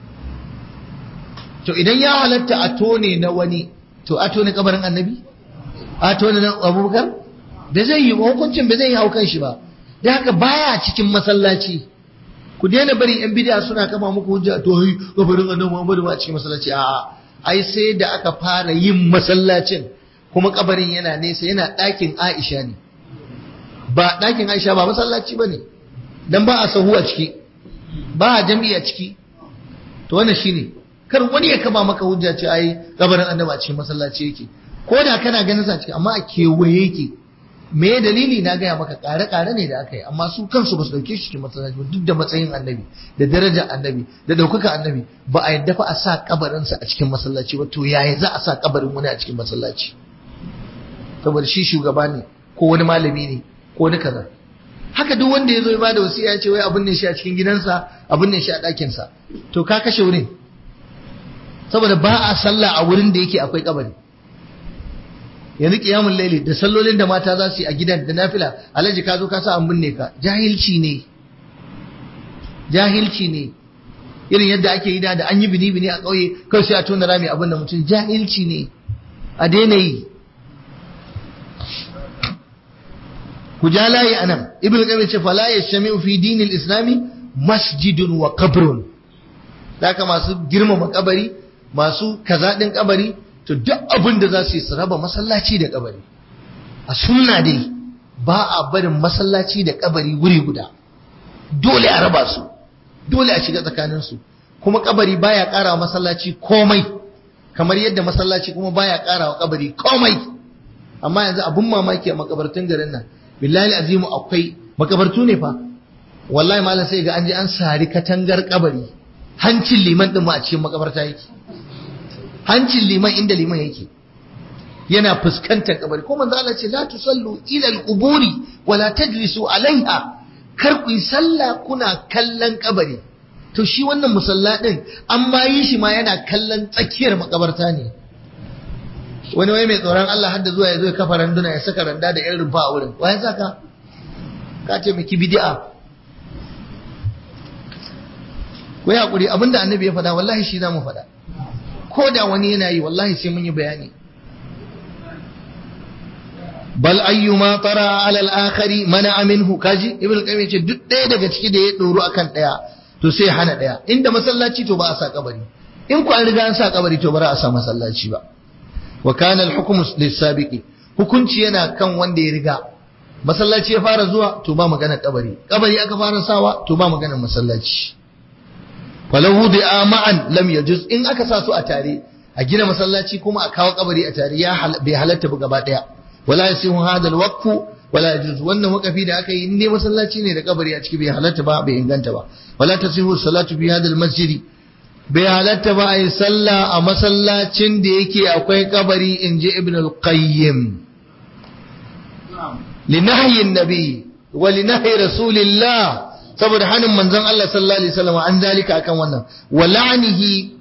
S1: to idan ya halatta a tone na wani to a tone kabarin annabi a tone na abubakar da zai yi hukuncin ba zai yi haukan shi ba da haka baya cikin masallaci ku daina bari yan bidiya suna kama muku hujja to yi kabarin annabi Muhammadu ba cikin masallaci a'a ai sai da aka fara yin masallacin kuma kabarin yana nesa yana ɗakin Aisha ne ba ɗakin Aisha ba masallaci ba ne dan ba a sahu a ciki ba a jami'a ciki to wannan shine kar wani ya kama maka hujja ce ai kabarin annabi a cikin masallaci yake ko da kana ganin sa ciki amma a kewaye yake me dalili na gaya maka kare-kare ne da aka yi amma su kansu ba su dauke shi cikin masallaci ba duk da matsayin annabi da darajar annabi da daukaka annabi ba a yadda fa a sa kabarinsa a cikin masallaci ba to yaya za a sa kabarin wani a cikin masallaci saboda shi shugaba ne ko wani malami ne ko wani kaza haka duk wanda ya zo ya bada wasiya ya ce wai abin ne shi a cikin gidansa abin ne shi a ɗakinsa to ka kashe wurin saboda ba a sallah a wurin da yake akwai kabari yanzu kiyamun laili da sallolin da mata za su yi a gidan da nafila alhaji ka zo ka sa an binne ka jahilci ne jahilci ne irin yadda ake yi da an yi bini bini a ƙauye kawai sai a tona rami abin da mutum jahilci ne a daina yi ku ja layi anan ibn qayyim ce fala yashmi'u fi dinil islami masjidun wa qabrun haka masu girmama kabari masu kaza din kabari to duk abin da za su yi su raba masallaci da kabari a sunna dai ba a barin masallaci da kabari wuri guda dole a raba su dole a shiga tsakanin su kuma kabari baya ƙara wa masallaci komai kamar yadda masallaci kuma baya ƙara wa kabari komai amma yanzu abun mamaki a makabartun garin nan billahi azimu akwai makabartu ne fa wallahi malam sai ga an je an sari katangar kabari hancin liman din ma a cikin makabarta yake hancin liman inda liman yake yana fuskantar kabari ko manzo Allah ce la tusallu ila al-quburi wa la tajlisu alaiha kar ku yi sallah kuna kallon kabari to shi wannan musalla din an ma yi shi ma yana kallon tsakiyar makabarta ne wani wai mai tsoron Allah hadda zuwa ya zo ya kafa randuna ya saka randa da yan rumfa a wurin waye saka ka ce miki bid'a ku yi hakuri abinda annabi ya faɗa wallahi shi za mu faɗa ko da wani yana yi wallahi sai mun yi bayani bal ayyuma tara ala al-akhari mana minhu kaji ibn qayyim ce duk ɗaya daga ciki da ya doro akan ɗaya to sai hana ɗaya inda masallaci to ba a sa kabari in ku an riga an sa kabari to ba a sa masallaci ba wa kana al-hukm lis-sabiqi hukunci yana kan wanda ya riga masallaci ya fara zuwa to ba magana kabari kabari aka fara sawa to ba magana masallaci falahu da ma'an lam yajuz in aka sa su a tare a gina masallaci kuma a kawo kabari a tare ya bai halatta ba gaba daya wala yasihu hada alwaqfu wala yajuz wannan waqafi da aka yi in dai masallaci ne da kabari a ciki bai halatta ba bai inganta ba wala tasihu salatu fi hada almasjid bai halatta ba a yi sallah a masallacin da yake akwai kabari in ji ibn al-qayyim linahyi nabi wa linahyi rasulillah saboda hannun manzon Allah sallallahu alaihi wasallam an zalika akan wannan wa la'anihi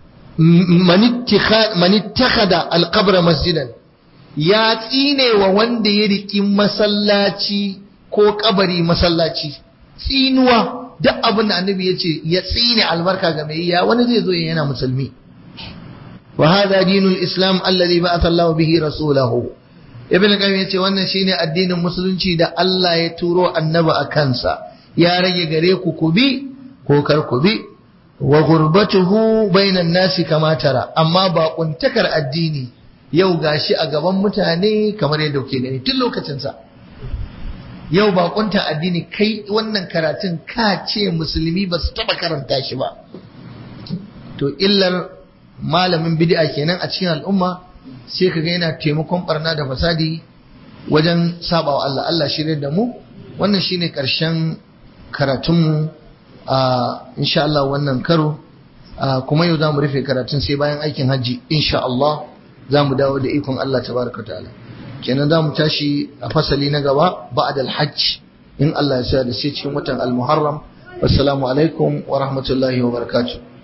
S1: man ittakhadha al-qabra masjidan ya tsine wa wanda ya riki masallaci ko kabari masallaci tsinuwa duk abin da annabi ya ce ya tsine albarka ga mai ya wani zai zo yana musulmi wa hadha dinul islam alladhi ba'atha Allah bihi rasulahu ibn qayyim yace wannan shine addinin musulunci da Allah ya turo annabi a kansa ya rage gare ku ku bi ko kar ku bi wa gurbatuhu bainan nasi kama tara amma ba kuntakar addini yau gashi a gaban mutane kamar yadda kuke gani tun lokacin sa yau ba kunta addini kai wannan karatun ka ce musulmi ba su taba karanta shi ba to illar malamin bid'a kenan a cikin al'umma sai kaga yana taimakon barna da fasadi wajen sabawa Allah Allah shirye da mu wannan shine karshen karatunmu a insha Allah wannan karo kuma yau zamu rufe karatun sai bayan aikin hajji insha Allah zamu dawo da ikon Allah tabaraka ta'ala kenan zamu tashi a fasali na gaba ba'da al-hajj in Allah ya sa da sai cikin watan al-muharram wassalamu alaikum wa rahmatullahi wa barakatuh